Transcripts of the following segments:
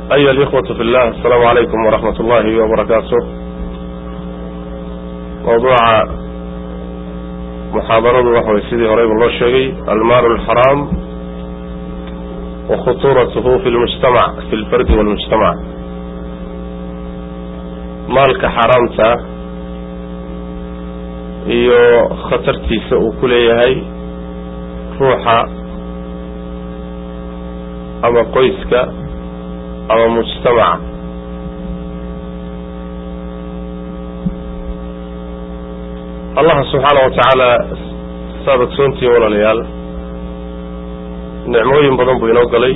أيها الإخوة في الله السلام عليكم ورحمة الله وبركاته موضوع محاضرة وحوي سيدي هريب الله الشيقي المال الحرام وخطورته في المجتمع في الفرد والمجتمع مالك حرامتا iyo khatartiisa uu ku leeyahay ruuxa ama qoyska ama mujtamaca allaha subxaana wa tacaala saad ogsoontihiin walaalayaal nicmooyin badan buu inoo galay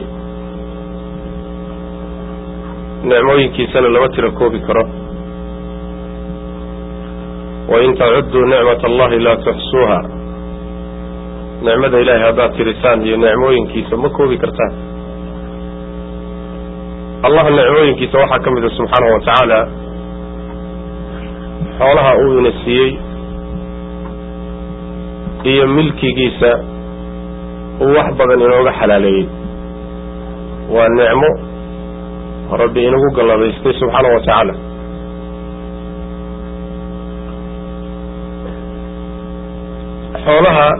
nicmooyinkiisana lama tira koobi karo wain tacudduu nicmat allahi laa tuxsuuha nicmada ilahay haddaad tirisaan iyo nicmooyinkiisa ma koobi kartaan allah nicmooyinkiisa waxaa ka mid a subxaanahu wa tacaala xoolaha uu ina siiyey iyo milkigiisa uu wax badan inooga xalaaleeyey waa nicmo rabbi inagu galladaystay subxaanahu wa tacaala xoolaha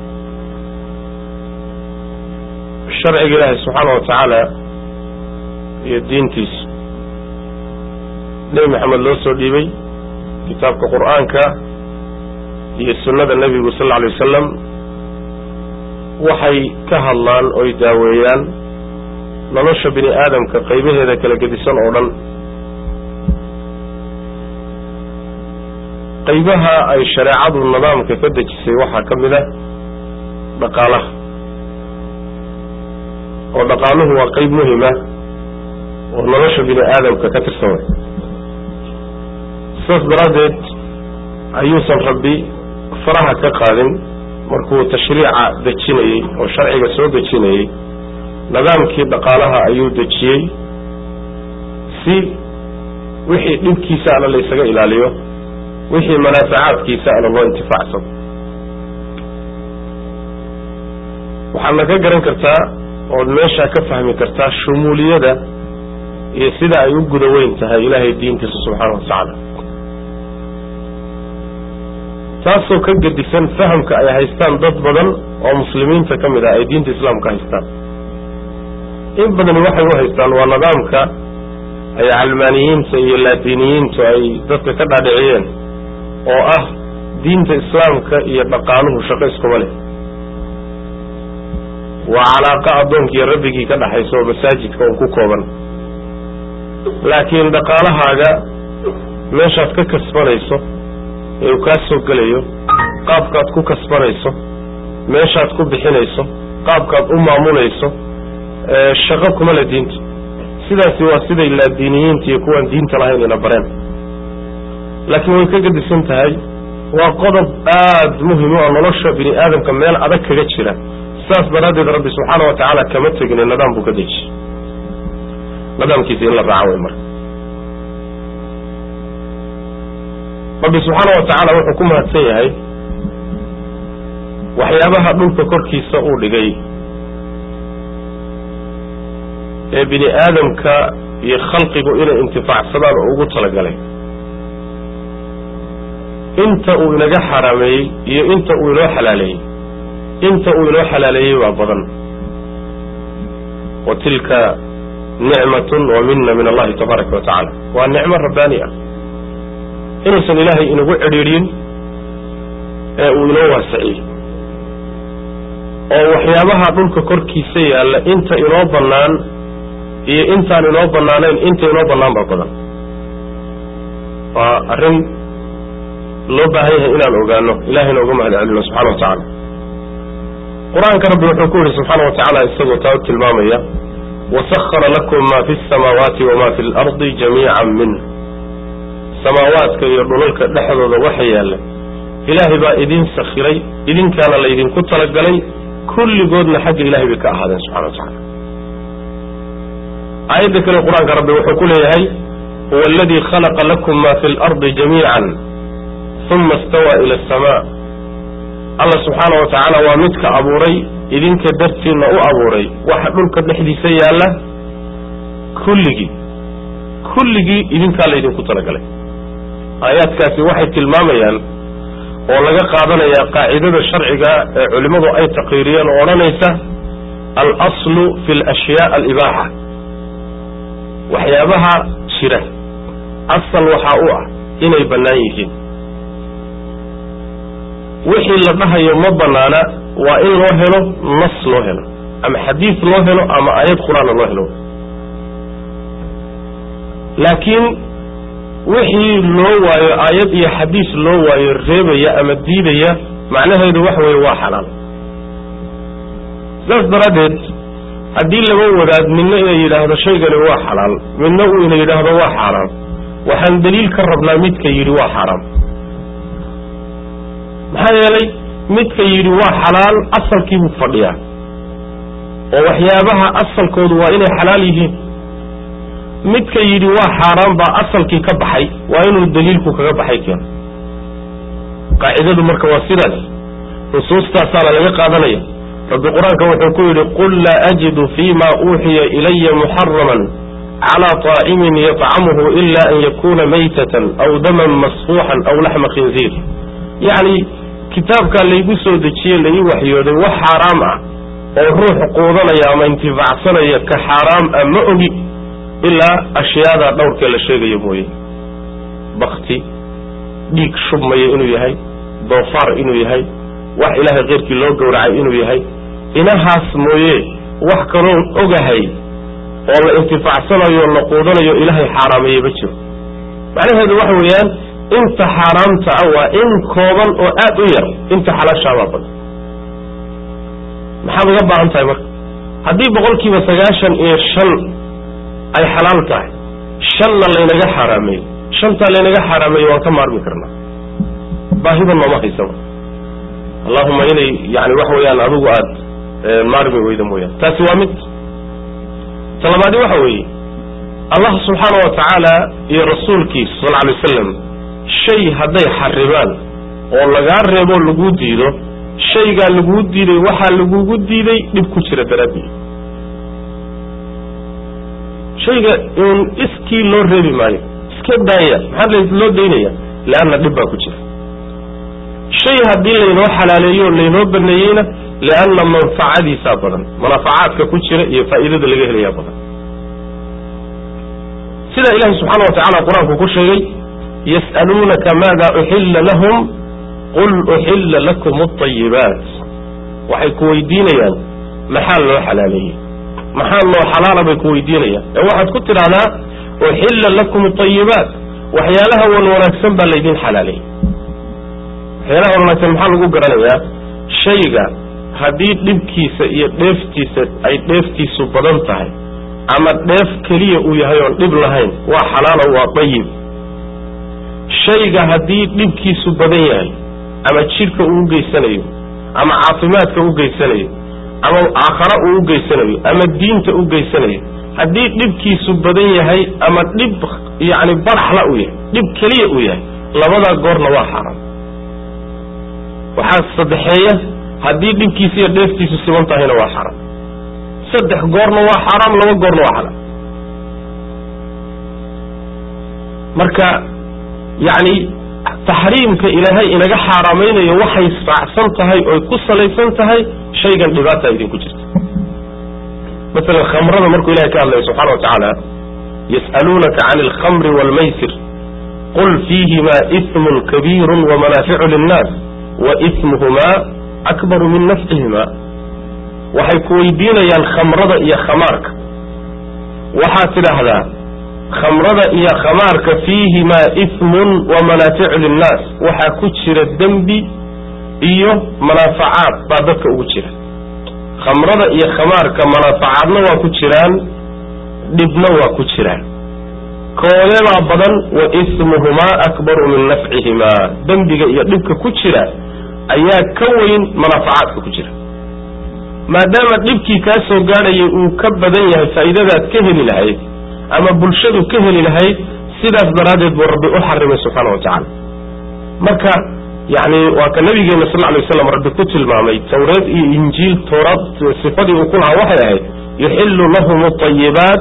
sharciga ilaahay subxaana wa tacaala iyo diintiisu nebi maxamed loo soo dhiibay kitaabka qur'aanka iyo sunnada nebigu sal alla alay wasalam waxay ka hadlaan oy daaweeyaan nolosha bini aadamka qaybaheeda kala gedisan oo dhan qaybaha ay shareecadu nidaamka ka dejisay waxaa ka mid a dhaqaalaha oo dhaqaaluhu waa qayb muhima oo nolosha bini aadamka ka tirsan way sidaas daraaddeed ayuusan rabbi faraha ka qaadin markuu tashriica dejinayey oo sharciga soo dejinayey nidaamkii dhaqaalaha ayuu dejiyey si wixii dhibkiisa ana la ysaga ilaaliyo wixii manaafacaadkiisa ana loo intifaacsado waxaadna ka garan kartaa ood meeshaa ka fahmi kartaa shumuuliyada iyo sida ay u guda weyn tahay ilaahay diintiisa subxaana wa tacaala taasoo ka gedisan fahamka ay haystaan dad badan oo muslimiinta ka mid ah ay diinta islaamka haystaan in badani waxay u haystaan waa nidaamka ay calmaaniyiinta iyo laadiiniyiintu ay dadka ka dhaadhiciyeen oo ah diinta islaamka iyo dhaqaaluhu shaqo iskuma leh waa calaaqa addoonkii rabbigii ka dhaxaysa oo masaajidka un ku kooban laakiin dhaqaalahaaga meeshaad ka kasbanayso ee uu kaa soo gelayo qaabkaad ku kasbanayso meeshaad ku bixinayso qaabkaad u maamulayso shaqo kuma le diinta sidaasi waa siday laadiiniyiinta iyo kuwaan diinta lahayn ina bareen laakiin way ka gedisan tahay waa qodob aada muhim u ah nolosha bini aadamka meel adag kaga jira saas daraaddeed rabbi subxaana wa tacaala kama tegine nidaam buu ka dejiyey nidaamkiisa in la raaco way marka rabbi subxaana wa tacaala wuxuu ku mahadsan yahay waxyaabaha dhulka korkiisa uu dhigay ee bini aadamka iyo khalqigu inay intifaacsadaan oo ugu talagalay inta uu inaga xaraameeyey iyo inta uu inoo xalaaleeyey inta uu inoo xalaaleeyey waa badan wa tilka nicmatun wa mina min allahi tabaaraka wa tacaala waa nicmo rabbaani ah inuusan ilaahay inagu cidhiidhin ee uu inoo waasiciyey oo waxyaabaha dhulka korkiisa yaalla inta inoo bannaan iyo intaan inoo bannaanayn inta inoo bannaan baa badan waa arrin loo baahan yahay inaan ogaano ilahayna uga mahad celino subxana wa tacaala qur-aanka rabbi wuxuu ku yihi subxaana wa tacaala isagoo taa u tilmaamaya wasahara lakum ma fi samaawaati wama fi lardi jamiican minh samaawaadka iyo dhulalka dhexdooda waxa yaalla ilaahay baa idin sakhiray idinkaana laydinku talagalay kulligoodna xagga ilahay bay ka ahaadeen subxana wa tacala aayadda kale qur-aanka rabbi wuxuu ku leeyahay huwa aladii khalaqa lakum ma fi lardi jamiican uma istawaa ila asamaa alla subxaana wa tacaala waa midka abuuray idinka dartiinna u abuuray waxa dhulka dhexdiisa yaalla kulligii kulligii idinkaa laydinku talagalay aayaadkaasi waxay tilmaamayaan oo laga qaadanayaa qaacidada sharciga ee culimmadu ay taqiiriyeen oo odhanaysa alaslu fi alashyaa alibaaxa waxyaabaha jira asal waxaa u ah inay bannaan yihiin wixii la dhahayo ma bannaana waa in loo helo nas loo helo ama xadiis loo helo ama aayad qur-aana loo helo laakiin wixii loo waayo aayad iyo xadiis loo waayo reebaya ama diidaya macnaheedu waxa weeye waa xalaal saas daraaddeed haddii laba wadaad midna inay yidhaahdo shaygani waa xalaal midna uu ina yidhaahdo waa xaaraam waxaan daliil ka rabnaa midka yidhi waa xaaraam maxaa yeelay midka yidhi waa xalaal asalkiibuu fadhiyaa oo waxyaabaha asalkoodu waa inay xalaal yihiin midka yidhi waa xaaraan baa asalkii ka baxay waa inuu daliilku kaga baxay keeno qaacidadu marka waa sidaas nusuustaasaana laga qaadanaya rabbi qur-aanka wuxuu ku yidhi qul laa ajidu fima uuxiya ilaya muxaraman calى طaacimin yطcamuhu ila an yakuna maytatan aw daman masfuuxan aw laxma khinziir yacni kitaabkaa laygu soo dejiye lai waxyooday wax xaaraam ah oo ruux quudanaya ama intifaacsanaya ka xaaraam ah ma ogi ilaa ashyaadaa dhowrkee la sheegayo mooye bakti dhiig shubmaya inuu yahay doofaar inuu yahay wax ilaahay keyrkii loo gowracay inuu yahay inahaas mooye wax kaloon ogahay oo la intifaacsanayo o la quudanayo ilaahay xaaraameeye ma jiro macnaheedu waxa weeyaan inta xaaraamta ah waa in kooban oo aad u yar inta xalaashaabaa badan maxaad uga baahan tahay marka haddii boqolkiiba sagaashan iyo shan ay xalaal tahay shanna laynaga xaaraameeyey shantaa laynaga xaaraameeyey waan ka maarmi karnaa baahiba nooma haysaba allahuma inay yani waxa weeyaan adigu aad maarmi weyda mooyaan taasi waa mid talabaadi waxa weeye allah subxaana wa tacaala iyo rasuulkiisa sal alay wasalam shay hadday xaribaan oo lagaa reebo laguu diido shaygaa laguu diiday waxaa lagugu diiday dhib ku jira daraaddeed shayga in iskii loo reebi maayo iska daaya maxaa loo daynaya leanna dhib baa ku jira shay haddii laynoo xalaaleeyo laynoo baneeyeyna lianna manfacadiisaa badan manaafacaadka ku jira iyo faa'iidada laga helayaa badan sida ilahi subxaana wa tacala qur-aanku ku sheegay yas'aluunaka maada uxilla lahum qul uxilla lakum alayibaat waxay ku weydiinayaan maxaa loo xalaaleeyey maxaa loo xalaala bay ku weydiinayaan ee waxaad ku tidhahdaa uxilla lakum alayibaat waxyaalaha wan wanaagsan baa laydin xalaaleeyey waxyaalaha wan wanaagsan maxaa lagu garanayaa shayga haddii dhibkiisa iyo dheeftiisa ay dheeftiisu badan tahay ama dheef keliya uu yahay oon dhib lahayn waa xalaalo waa dayib shayga haddii dhibkiisu badan yahay ama jidhka uu u geysanayo ama caafimaadka u geysanayo ama aakhara uu u geysanayo ama diinta u geysanayo haddii dhibkiisu badan yahay ama dhib yacni baraxla uu yahay dhib keliya uu yahay labadaa goorna waa xaaraam waxaa saddexeeya haddii dhibkiisa iyo dheeftiisu siban tahayna waa xaaraam saddex goorna waa xaaraam laba goorna waa xalaal marka yacni taxriimka ilaahay inaga xaaraamaynayo waxay raacsan tahay oy ku salaysan tahay shaygan dhibaata idinku jirta masalan khamrada markuu ilahay ka hadlayo subxana wa tacaala yas'aluunaka can alkhamri waalmaysir qul fiihima ismun kabiiru wamanaaficu linnaas wa ismuhumaa akbaru min nafcihima waxay ku weydiinayaan khamrada iyo khamaarka waxaad tidhaahdaa khamrada iyo khamaarka fiihimaa ismun wa manaaficu linnaas waxaa ku jira dembi iyo manaafacaad baa dadka ugu jira khamrada iyo khamaarka manaafacaadna waa ku jiraan dhibna waa ku jiraan koodeebaa badan wa ismuhumaa akbaru min nafcihimaa dembiga iyo dhibka ku jira ayaa ka weyn manaafacaadka ku jira maadaama dhibkii kaa soo gaadhayay uu ka badan yahay faa'iidadaad ka heli lahayd ama bulshadu ka heli lahayd sidaas daraaddeed buu rabbi u xarimay subxaana wa tacaala marka yacni waa ka nabigeena sal lla alay waslam rabbi ku tilmaamay tawreed iyo injiil tooraad sifadii uu ku lahaa waxay ahayd yuxillu lahum alayibaat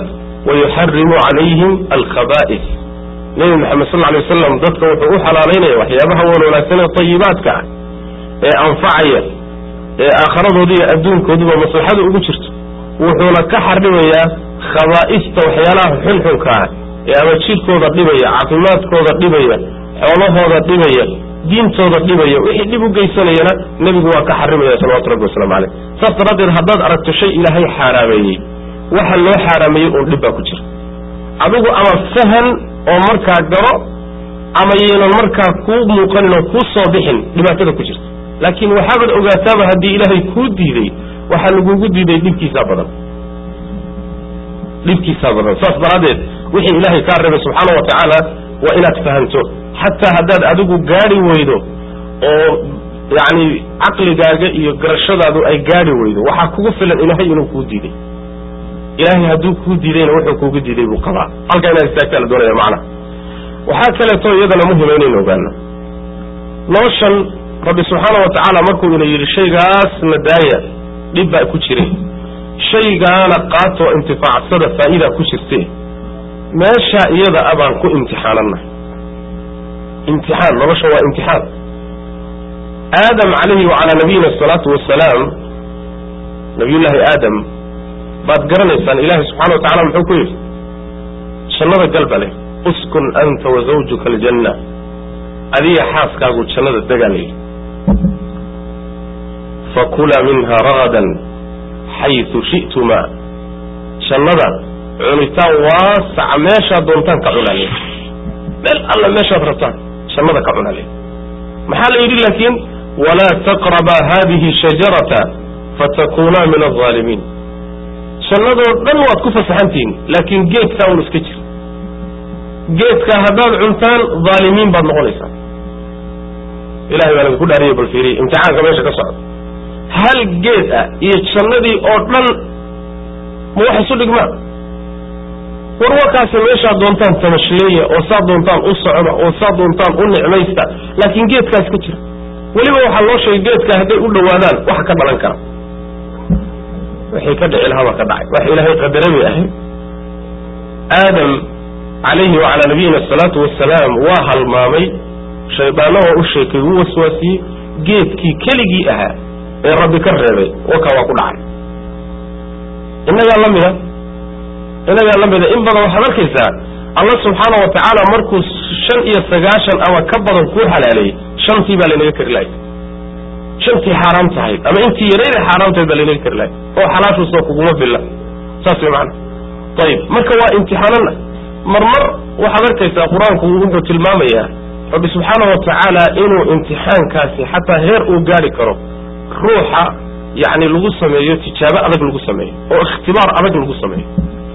wayuxarimu calayhim alkhaba'is nebi maxamed sal alay wasalam dadka wuxuu u xalaalaynaya waxyaabaha wan wanaagsan ee tayibaadka ah ee anfacaya ee aakharadoodi iyo adduunkooduba maslaxada ugu jirto wuxuuna ka xarimayaa khabaa'ista waxyaalaha xunxunka ah ee ama jidhkooda dhibaya caafimaadkooda dhibaya xoolahooda dhibaya diintooda dhibaya wixii dhib u geysanayana nebigu waa ka xarimaya salawatu rabbi waslamu caleyh saas daraaddeed haddaad aragto shay ilaahay xaaraameeyey waxa loo xaaraameeyey uun dhib baa ku jira adigu ama fahan oo markaa garo ama yaynan markaa kuu muuqanin oo kuu soo bixin dhibaatada ku jirta laakiin waxaabaad ogaataaba haddii ilaahay kuu diiday waxaa lagugu diiday dhibkiisaa badan dhibkiisaa badan saas daraaddeed wixii ilaahay kaa reebay subxaana wa tacaala waa inaad fahanto xataa haddaad adigu gaadhi weydo oo yacni caqligaaga iyo garashadaadu ay gaadhi weydo waxaa kugu filan ilaahay inuu kuu diiday ilaahay hadduu kuu diidayna wuxuu kuugu diiday buu qabaa halkaa inaad istaagtaa la doonaya macnaha waxaa kaleeto iyadana muhima inaynu ogaano noloshan rabbi subxaana wa tacaala markuu ina yidhi shaygaasna daaya dhib baa ku jiray shaygaana qaatoo intifaacsada faa'idaa ku jirte meesha iyada a baan ku imtixaanana imtixaan nolosha waa imtixaan aadam calayhi wacalaa nabiyina asalaatu wasalaam nabiyullaahi aadam baad garanaysaan ilaahay subxana wa tacala muxuu ku yidhi jannada galba leh uskun anta wa zawjuka aljanna adiga xaaskaagu jannada degaa la yidhi fakula minha ragadan xaytu shi'tuma jannada cunitaan waasaca meeshaad doontaan ka cunale meel alla meeshaad rabtaan jannada ka cunale maxaa la yidhi laakiin walaa taqrabaa hadihi shajarata fatakunaa min alظaalimiin jannadoo dhan waad ku fasaxantihiin laakiin geedkaa un iska jira geedkaa haddaad cuntaan dhaalimiin baad noqonaysaa ilahay baa idinku dhaariye bal fiiriye imtixaanka meesha ka socda hal geed ah iyo jannadii oo dhan ma wax isu dhigmaan war warkaasi meeshaad doontaan tamashleeya oo saad doontaan u socda oo saad doontaan u nicmaysta laakiin geedkaa iska jira weliba waxaa loo sheegay geedka hadday u dhowaadaan wax ka dhalan kara wixii ka dhici lahaa baa ka dhacay wax ilaahay qadara bay ahayd aadam calayhi wacalaa nabiyina asalaatu wasalaam waa halmaamay shaydaanna waa u sheekay wuu waswaasiyey geedkii keligii ahaa ee rabbi ka reebay wakaa waa ku dhacay innagaa la mida innagaa la mida in badan waxaad arkaysaa allah subxaana wa tacaala markuu shan iyo sagaashan ama ka badan kuu xalaaleeyey shantii baa laynaga kari lahay shantii xaaraam tahayd ama intii yarayda xaaraam tahayd baa laynaga kari lahay oo xalaashuusoo kuguma filla saas way macana ayib marka waa imtixaanana marmar waxaad arkaysaa qur-aanku wuxuu tilmaamayaa rabbi subxaana wa tacaala inuu imtixaankaasi xataa heer uu gaari karo ruuxa yacni lagu sameeyo tijaabo adag lagu sameeyo oo ikhtibaar adag lagu sameeyo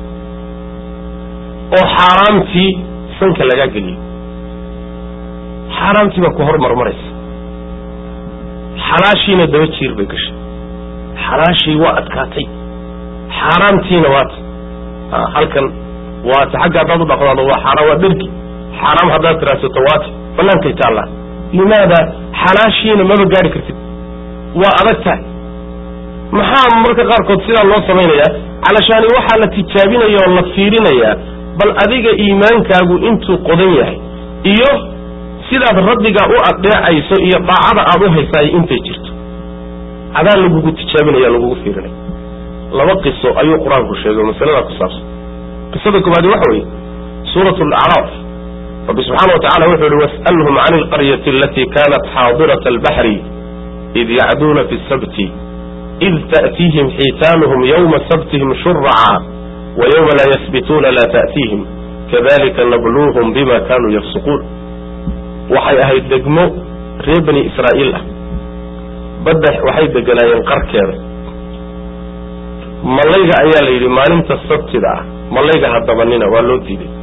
oo xaaraamtii sanka lagaa geliyo xaaraamtii baa ku hormarmaraysa xalaashiina daba jiir bay gashay xalaashii waa adkaatay xaaraamtiina waata halkan waata xagga haddaad u dhaqdaado waa xaaraam waa dhergi xaaraam haddaad tiraadsato waata bannaankay taallaa limaada xalaashiina maba gaari kartid waa adag tahay maxaa marka qaarkood sidaa loo samaynayaa calashaani waxaa la tijaabinaya oo la fiirinayaa bal adiga iimaankaagu intuu qodan yahay iyo sidaad rabbigaa u adeecayso iyo daacada aad u haysaay intay jirto adaa lagugu tijaabinaya lagugu fiirinaya laba qiso ayuu qur-aanku sheegay oo masaladaa ku saabsan qisada koobaadi waxa weeye suurat alacraaf rabbi subxaana wa tacala wuxuu yihi was'alhum can alqaryati alatii kanat xaadirat albaxri id yacduuna fi sabti id ta'tiihim xiitaanuhum yowma sabtihim shuraca wa yowma laa yasbituuna laa ta'tiihim kadalika nabluuhum bima kanuu yafsuquun waxay ahayd degmo reer bani israa'iil ah badda waxay deganaayeen qarkeeda mallayga ayaa la yidhi maalinta sabtida ah mallayga hadabanina waa loo diiday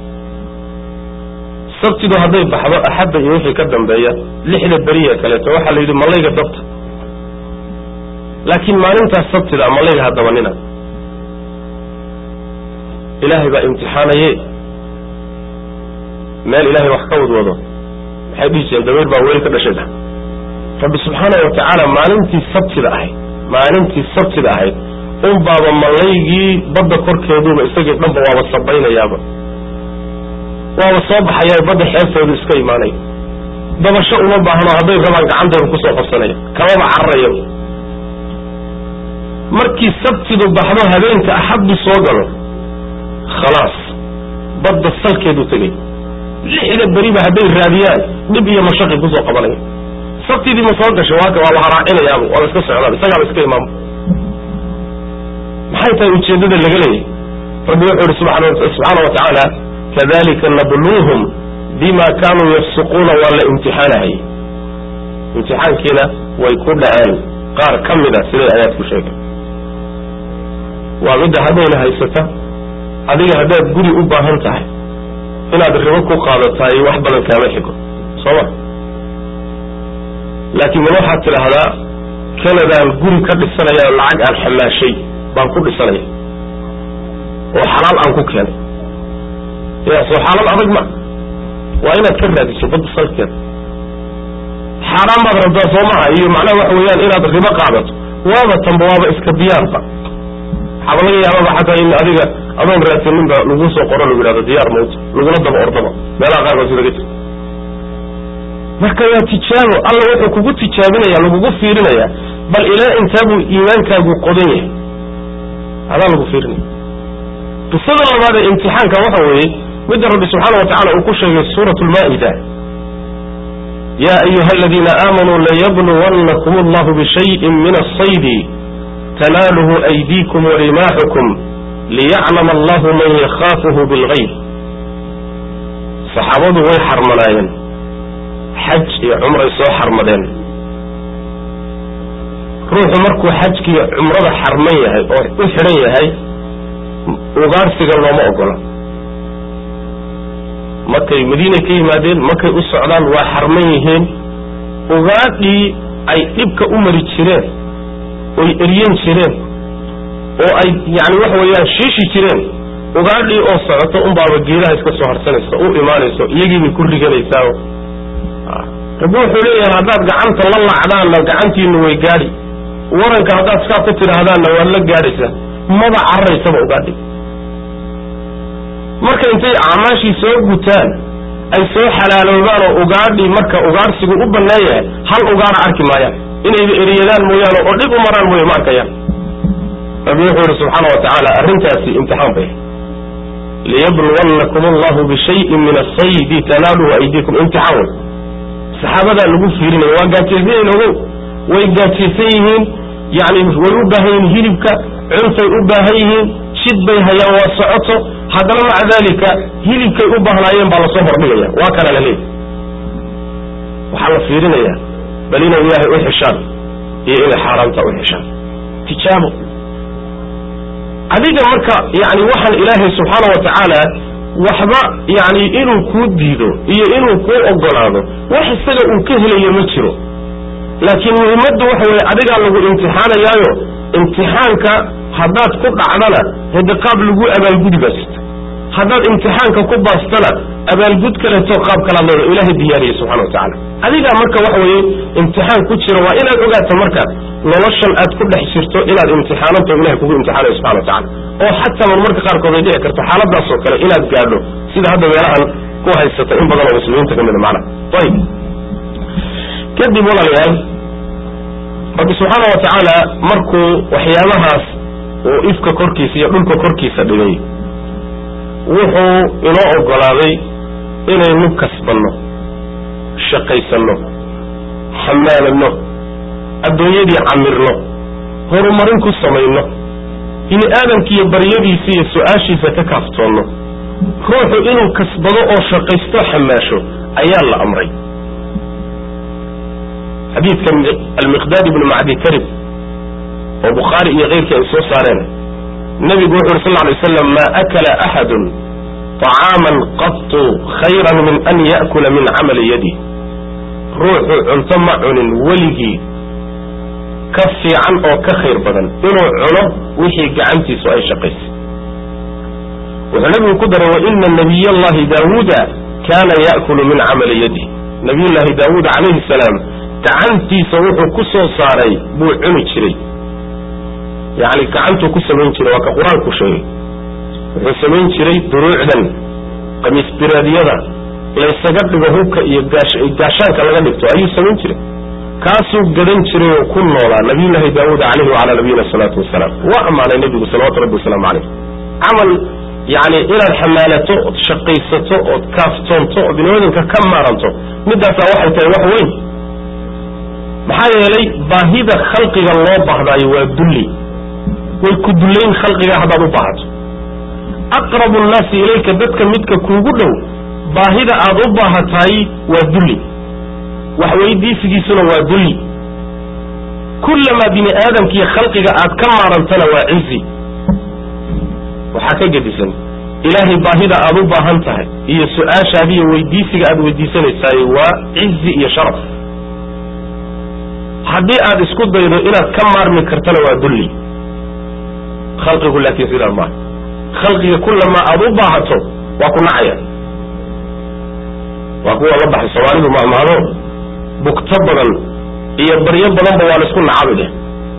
sabtidu hadday baxdo axadda iyo wixii ka dambeeya lixda beriya kaleeto waxaa la yidhi mallayga dabta laakiin maalintaas sabtida mallayga hadabanina ilaahay baa imtixaanaye meel ilaahay wax ka wadwado maxay dhihi jireen dabayr baa weel ka dhashay da rabbi subxaana wa tacaala maalintii sabtida ahayd maalintii sabtida ahayd unbaaba malaygii badda korkeeduba isagii dhanba waaba sabaynayaaba waaba soo baxayaa badda xeebtoodu iska imaanaya dabasho uma baahno hadday rabaan gacantooda kusoo qabsanaya kamaba cararaya markii sabtidu baxdo habeenka axaddu soo galo khalaas badda salkeedu tegay lixda beriba hadday raadiyaan dhib iyo mashaqi kusoo qabanaya sabtidii ma soo gashay waaka waaba haraacinayaaba waaba iska socdaan isagaaba iska imaamo maxay tahay ujeeddada laga leeyahy rabbi wuxuu ihi subxaana wa tacaala kadalika nabluuhum bima kaanuu yafsuquuna waa la imtixaanahay imtixaankiina way ku dhaceen qaar ka mid a siday ayaad ku sheegay waa midda haddayna haysata adiga haddaad guri u baahan tahay inaad ribo ku qaadataay wax badan kaama xigo soo ma laakiin ma waxaad tidhaahdaa kanadaan guri ka dhisanaya lacag aan xamaashay baan ku dhisanaya oo xalaal aan ku keenay ya soo xaalad adag ma waa inaad ka raadiso badda salkeeda xaaraan baad rabtaa soo maha iyo macnaha waxa weeyaan inaad ribo qaadato waaba tanba waaba iska diyaarba waxaaba laga yaababa xataa in adiga adoon raadsaninba lagu soo qoro lagu yidhahdo diyaar mawta lagula daba ordaba meelaha qaar baa sida ka jirta marka waa tijaabo alla wuxuu kugu tijaabinaya lagugu fiirinaya bal ilaa intaabuu iimaankaagu qodan yahay adaa lagu fiirinaya qisada labaad ee imtixaanka waxa weeye midda rabbi subxaana wa tacala uu ku sheegay suurat lmaa'ida ya ayuha aladiina aamanuu layabluwannakum allahu bishayin min asaydi tanaaluhu aydiikum warimaaxukum liyaclama allahu man yakhaafuhu bilgayb saxaabadu way xarmanaayeen xaj iyo cumray soo xarmadeen ruuxu markuu xajkiiyo cumrada xarman yahay oo u xidhan yahay ugaarsiga looma ogola markay madiinay ka yimaadeen markay u socdaan waa xarman yihiin ugaadhii ay dhibka u mari jireen oy eryen jireen oo ay yani waxa weeyaan shiishi jireen ugaadhii oo socoto unbaaba geedaha iska soo harsanaysa u imaanayso iyagiibay ku riganaysaa rabbi wuxuu leeyahay haddaad gacanta la lacdaanna gacantiinu way gaadhi waranka haddaad saa ku tidhaahdaanna waad la gaadhaysaa maba cararaysaba ugaadhi marka intay acmaashii soo gutaan ay soo xalaaloobaan oo ugaadhii marka ugaadhsigu u bannaan yahay hal ugaara arki maayaan inayba eriyadaan mooyaane oo dhib u maraan mooye ma arkayaan rabbi wuxuu yihi subxaana wa tacaala arrintaasi imtixaan bay liyabluwannakum allahu bishayin min asaydi tanaaluhu aydiikum imtixaan wey saxaabadaa lagu fiirinaya waa gaajaysan ogow way gaajaysan yihiin yani way u baahan yihiin hilibka cuntay u baahan yihiin jid bay hayaan waa socoto haddana maca dalika hilibkay u baahnaayeen baa lasoo hordhigaya waa kana la leeyahy waxaa la fiirinaya bal inay ilaahay u xishaan iyo inay xaaraamta u xishaan tijaabo adiga marka yani waxaan ilaahay subxaana wa tacaala waxba yani inuu kuu diido iyo inuu kuu ogolaado wax isaga uu ka helayo ma jiro laakiin muhimmaddu waxa weye adigaa lagu imtixaanayaayo imtixaanka haddaad ku dhacdana hade qaab lagu abaalgudi baa jirta haddaad imtixaanka ku baastana abaalgud kaleeto qaab kalaad leeda ilaahay diyaariyey subxana wa tacala adigaa marka waxa weeye imtixaan ku jira waa inaad ogaato markaas noloshan aad ku dhex jirto inaad imtixaananto ilahay kugu imtixaanayo subxana wa tacala oo xataa marmarka qaarkood ay dhici karto xaaladaasoo kale inaad gaadho sida hadda meelahan ku haysata in badan oo muslimiinta ka mida macnaha ayib kadib walaalayaal rabbi subxaana wa tacaala markuu waxyaabahaas uu ifka korkiisa iyo dhulka korkiisa dhigay wuxuu inoo ogolaaday inaynu kasbanno shaqaysanno xamaalanno addoonyadii camirno horumarin ku samayno bini aadamkiiyo baryadiisa iyo su-aashiisa ka kaaftoonno ruuxu inuu kasbado oo shaqaysto xamaasho ayaa la amray xadiidka almiqdaad ibnu macdi karib oo bukhaari iyo keyrkii ay soo saareen nabigu wuxu uri sal ly waslam ma akala axadun طacaaman qatu khayran min an ya'kula min camali yadi ruuxu cunto ma cunin weligii ka fiican oo ka khayr badan inuu cuno wixii gacantiisu ay shaqaysay wuxuu nabigu ku daray waina nabiy allahi daawuuda kana ya'kulu min camali yadi nabiy llaahi daawuud calayhi salaam gacantiisa wuxuu ku soo saaray buu cuni jiray yani gacantuu ku samayn jiray waa ka qur-aanku sheegay wuxuu samayn jiray duruucdan qamiis biraadyada laysaga dhigo hubka iyo gaashaanka laga dhigto ayuu samayn jiray kaasuu gadan jiray oo ku noolaa nabiyullaahi daawuud caleyhi wacalaa nabiyina salaatu wasalaam waa ammaanay nebigu salawatu rabbi wasalaamu caleyh camal yani inaad xamaalato ood shaqaysato ood kaaftoonto oo biniaadanka ka maaranto midaasaa waxay tahay wax weyn maxaa yeelay baahida khalqiga loo bahdaayo waa dulli way ku dullayn khalqiga haddaad u baahato aqrabu nnaasi ilayka dadka midka kuugu dhow baahida aad u baahatahay waa dulli wax weydiisigiisuna waa dulli kullamaa bini aadamkiiyo khalqiga aad ka maarantana waa cizi waxaa ka gedisan ilaahay baahida aad u baahan tahay iyo su-aashaada iyo weydiisiga aad weydiisanaysaay waa cizi iyo sharaf haddii aad isku daydo inaad ka maarmi kartana waa dulli khalqigu laakiin sidaa maaha khalqiga kullamaa aad u baahato waa ku nacaya waa kuwa la baxay soomaalidu mahmahdo bugto badan iyo baryo badanba waa la isku nacabi dheh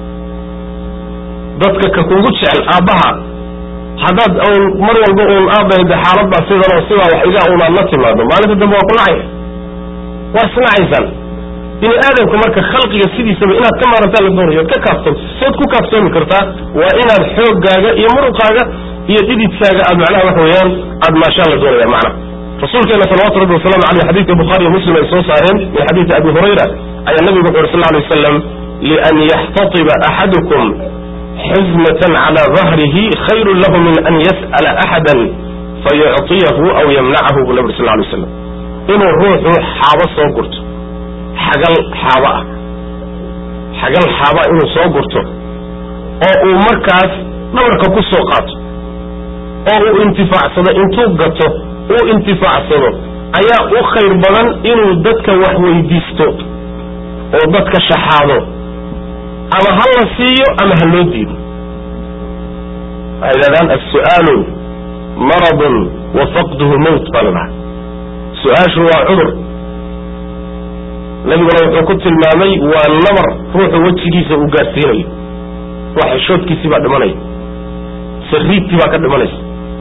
dadka ka kugu jecel aabbaha haddaad un mar walba uun aabahayda xaaladbaa sidan oo sidaa wax iga unaad la timaado maalinta dambe waa ku nacaya waa isnacaysaan bini aadamka marka khalqiga sidiisaba inaad ka maarantaa la doonayo od ka kaaftoonto sood ku kaaftoomi kartaa waa inaad xooggaaga iyo muruqaaga iyo dhididkaaga aad macnaha waxa weeyaan aad maashaan la doonaya macna rasuulkeena salawatu rabbi wasalaamu aleyh xadidka bukhaari iyo muslim ay soo saareen min xadiidi abi hurayra ayaa nabigu wuxu uri sal lay waslam lian yaxtatiba axadukum xizmatan cala dahrihi khayru lahu min an yas'ala axada fayucطiyahu aw yamnacahu buu nabi ur sal lay slam inuu ruuxu xaabo soo gurto xagal xaabo ah xagal xaaba inuu soo gurto oo uu markaas dhabarka ku soo qaato oo uu intifaacsado intuu gato uu intifaacsado ayaa u khayr badan inuu dadka wax weydiisto oo dadka shaxaado ama ha la siiyo ama ha loo diido waxay yidhahdaan as-su'aalu maradun wa faqduhu mowt baa la dhaha su-aashu waa cudur nabiguna wuxuu ku tilmaamay waa nabar ruuxu wejigiisa uu gaadsiinayo ruux xishoodkiisii baa dhimanaya sariidtii baa ka dhimanaysa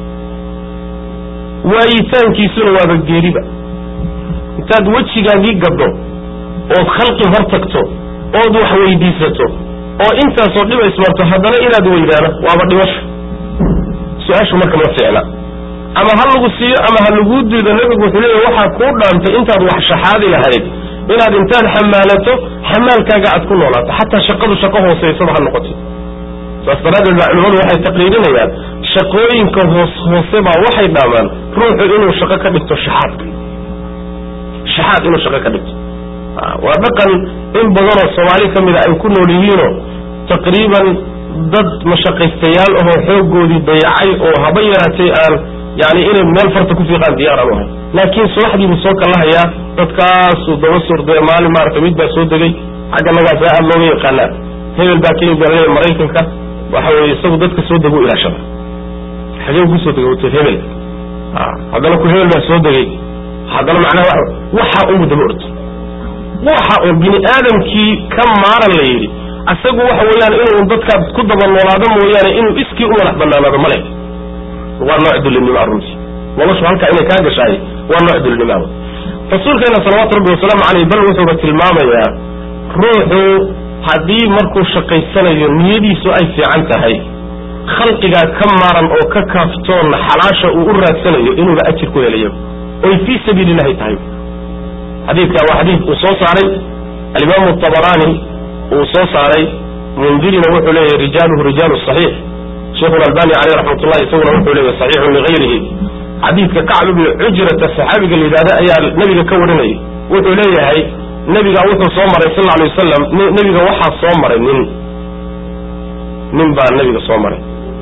waayitaankiisuna waaba geeriba intaad wejigaagii gaddo ood khalqi hor tagto ood wax weydiisato oo intaasoo dhiba ismarto haddana inaad weydaano waaba dhimasho su-aashu marka ma ficla ama ha lagu siiyo ama ha laguu diido nebigu wuxuu leeya waxaa kuu dhaantay intaad wax shaxaadi lahayd inaad intaad xamaalato xamaalkaaga aad ku noolaato xataa shaqadu shaqo hooseysaba ha noqoto saas daraaddeed baa culimadu waxay taqriirinayaan shaqooyinka hoos hoose baa waxay dhaamaan ruuxu inuu shaqo ka dhigto shaxaadka shaxaad inuu shaqo ka dhigto waa dhaqan in badanoo soomaali ka mida ay ku nool yihiinoo taqriiban dad mashaqaystayaal ahoo xooggoodii dayacay oo haba yaraatay aan yani inay meel farta ku fiiqaan diyaar aan ahay laakiin subaxdiibuu soo kallahayaa dadkaasuu daba sordee maalin maarata mid baa soo degay xagga nagaasa aad looga yaqaanaa hebel baa ka yimid alea maraykanka waxa weye isagu dadka soo dego ilaashada xagee kusoo degay hotel hebel haddana ku hebel baa soo degay haddana macnaha waxa unbu daba orto waxa un bini aadamkii ka maaran la yidhi asagu waxa weeyaan inuu dadkaad ku daba noolaado mooyaane inuu iskii u madax banaanaado male waa nooc dulinimo runtii noloshu halkaa inay kaa gashaay waa nooc dulinimoa rasuulkeena salawaatu rabbi wasalaamu caleyh bal wuxuuba tilmaamayaa ruuxu haddii markuu shaqaysanayo niyadiisu ay fiican tahay khalqigaa ka maaran oo ka kaaftoonna xalaasha uu u raadsanayo inuuba ajir ku helayo oy fii sabiili illahi tahay xadiidka waa xadiid uu soo saaray alimaamu tabaraani uu soo saaray mundirina wuxuu leeyahy rijaaluhu rijaalu saxiix sheikhu albani caleyh raxmatullah isaguna wuxuu leeyahy saxiixun ligayrihi xadiidka kacb ibni cujrata saxaabiga la yidhahda ayaa nebiga ka warinayay wuxuu leeyahay nebiga wuxuu soo maray sal alay wasalam nebiga waxaa soo maray nin nin baa nebiga soo maray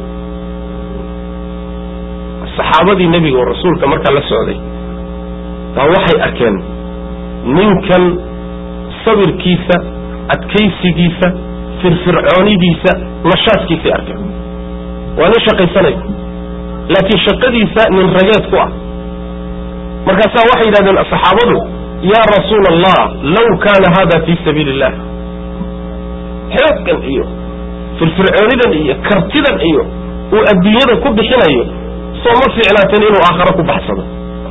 saxaabadii nebiga oo rasuulka markaa la socday baa waxay arkeen ninkan sabirkiisa adkaysigiisa firfircoonidiisa nashaadkiisay arkeen waa nin shaqaysanaya laakiin shaqadiisa nin rageed ku ah markaasaa waxay yidhahdeen saxaabadu yaa rasuula allah law kaana hada fii sabiili illah xooggan iyo firfircoonidan iyo kartidan iyo uu adduunyada ku bixinayo soo ma fiicnaateen inuu aakharo ku baxsado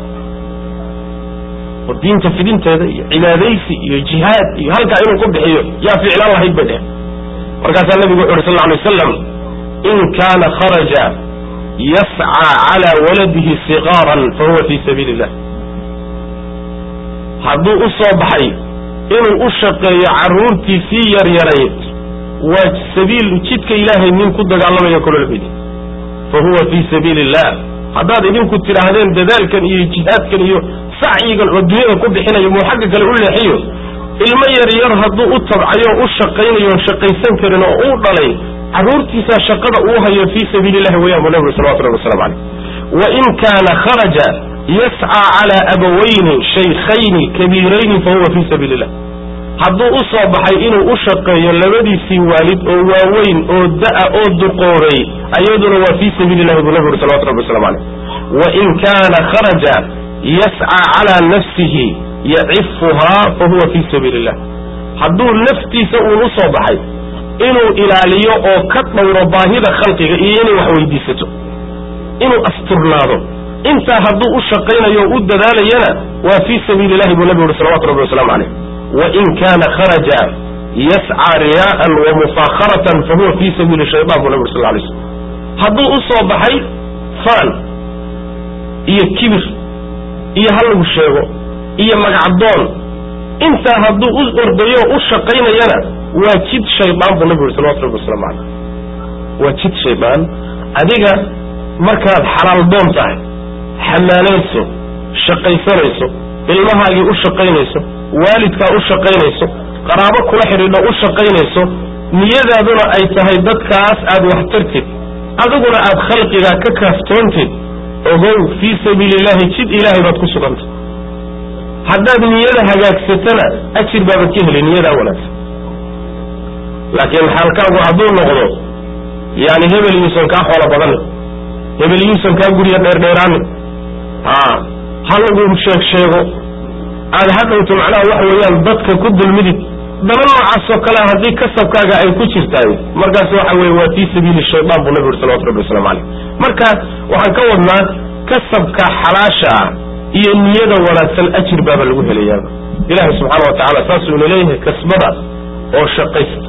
oo diinta fidinteeda iyo cibaadaysi iyo jihaad iyo halkaa inuu ku bixiyo yaa ficlaan lahayd bay dheh markaasaa nabigu wuxu uhi sal lla alay wasalam in kaana kharaja yascaa calaa waladihi siqaaran fa huwa fii sabiili illah hadduu u soo baxay inuu u shaqeeyo carruurtiisii yaryarayd waa sabiil jidka ilaahay nin ku dagaalamaya kololbedi fa huwa fii sabiili illah haddaad idinku tidhaahdeen dadaalkan iyo jihaadkan iyo sacyigan oo dunyada ku bixinayo muu xagga kale u leexiyo ilmo yaryar hadduu u tabcayo u shaqaynayo shaqaysan karin oo uu dhalay carruurtiisaa shaqada uu hayo fii sabiili illahi wayaan buu nabigu salawatu rabbi waslamu caleyh wa in kaana kharaja yascaa calaa abawayni shaykhayni kabiirayni fa huwa fii sabiili illah hadduu u soo baxay inuu u shaqeeyo labadiisii waalid oo waaweyn oo da'a oo duqoobay ayaduna waa fii sabiili illahi buu nabigu uri salawatu rabbi waslamu caleyh wa in kaana kharaja yascaa calaa nafsihi yacifuhaa fa huwa fii sabiili illah hadduu naftiisa uun u soo baxay inuu ilaaliyo oo ka dhowro baahida khalqiga iyo inay wax weydiisato inuu asturnaado intaa hadduu u shaqaynayo o u dadaalayana waa fii sabiili illahi buu nabigu uhi salawatu rabbi wasalaamu caleyh wa in kaana kharaja yascaa riyaa'an wa mufaakharatan fa huwa fii sabiili shaytaan buu nabigu uri sal lay slm hadduu u soo baxay faan iyo kibir iyo ha lagu sheego iyo magacdoon intaa hadduu u ordayo o u shaqaynayana waa jid shaydaan buu nabigu uri salawatu rabbi waslamu caleyh waa jid shaydaan adiga markaad xalaal doon tahay xamaanayso shaqaysanayso ilmahaagii u shaqaynayso waalidkaa u shaqaynayso qaraabo kula xidhiidho u shaqaynayso niyadaaduna ay tahay dadkaas aad wax tartid adiguna aad khalqigaa ka kaaftoontid ogow fii sabiili illahi jid ilaahay baad ku sugantay haddaad niyada hagaagsatana ajir baabaad ka heli niyadaa wanaagsan laakiin xaalkaagu hadduu noqdo yani hebel yuusan kaa xoolo badani hebel yuusan kaa gurya dheerdheeraani a ha lagu sheeg sheego aad hadhowto macnaha waxa weeyaan dadka ku dulmidid dana noocaasoo kale haddii kasabkaaga ay ku jirtaay markaas waxa weye waa fii sabiili shaydaan buu nabi uri salawatu rabbi waslamu caleyh marka waxaan ka wadnaa kasabka xalaasha ah iyo niyada wanaagsan ajir baaba lagu helayaaba ilaahay subxaana wa tacala saasuu ina leeyahay kasbada oo shaqaysta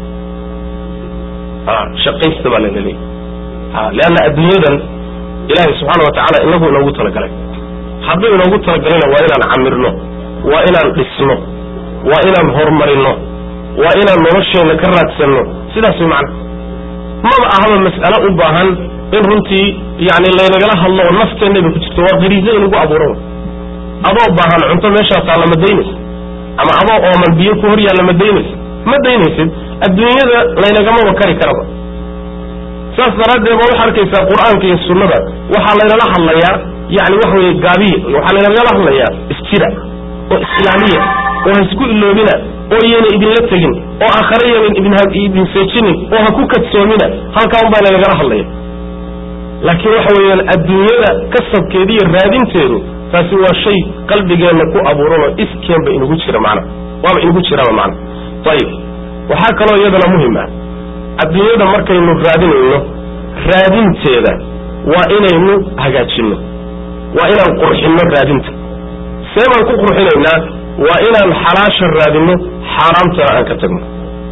shaqaysta baa lana leeyahay leanna adduunyadan ilaahay subxaana wa tacala inagu inoogu talagalay hadduu inoogu talagalayna waa inaan camirno waa inaan dhisno waa inaan horumarino waa inaan nolosheenna ka raadsanno sidaas way macna maba ahaba mas'alo u baahan in runtii yani laynagala hadlo oo nafteennaba ku jirto waa qariizo inagu abuuro adoo baahan cunto meeshaa taalla ma daynaysa ama adoo ooman biyo ku hor yaalla ma daynaysa ma daynaysid adduunyada laynagamaba kari karaba saas daraaddeed ba waxaa arkaysaa qur'aanka iyo sunnada waxaa laynala hadlayaa yani waxa weye gaabiya waxaa laynagala hadlayaa isjira oo islaamiya oo ha isku iloobina oo yayna idinla tegin oo aakhare yaynan idin seejinin oo ha ku kadsoomina halkaa un baa laynagala hadlaya laakiin waxa weeyaan adduunyada kasabkeeda iyo raadinteedu taasi waa shay qalbigeenna ku abuuranoo iskeenba inugu jira macna waaba inugu jiraba macna ayib waxaa kaloo iyadana muhim ah adduunyada markaynu raadinayno raadinteeda waa inaynu hagaajinno waa inaan qurxinno raadinta see baan ku qurxinaynaa waa inaan xalaasha raadinno xaaraamtana aan ka tagno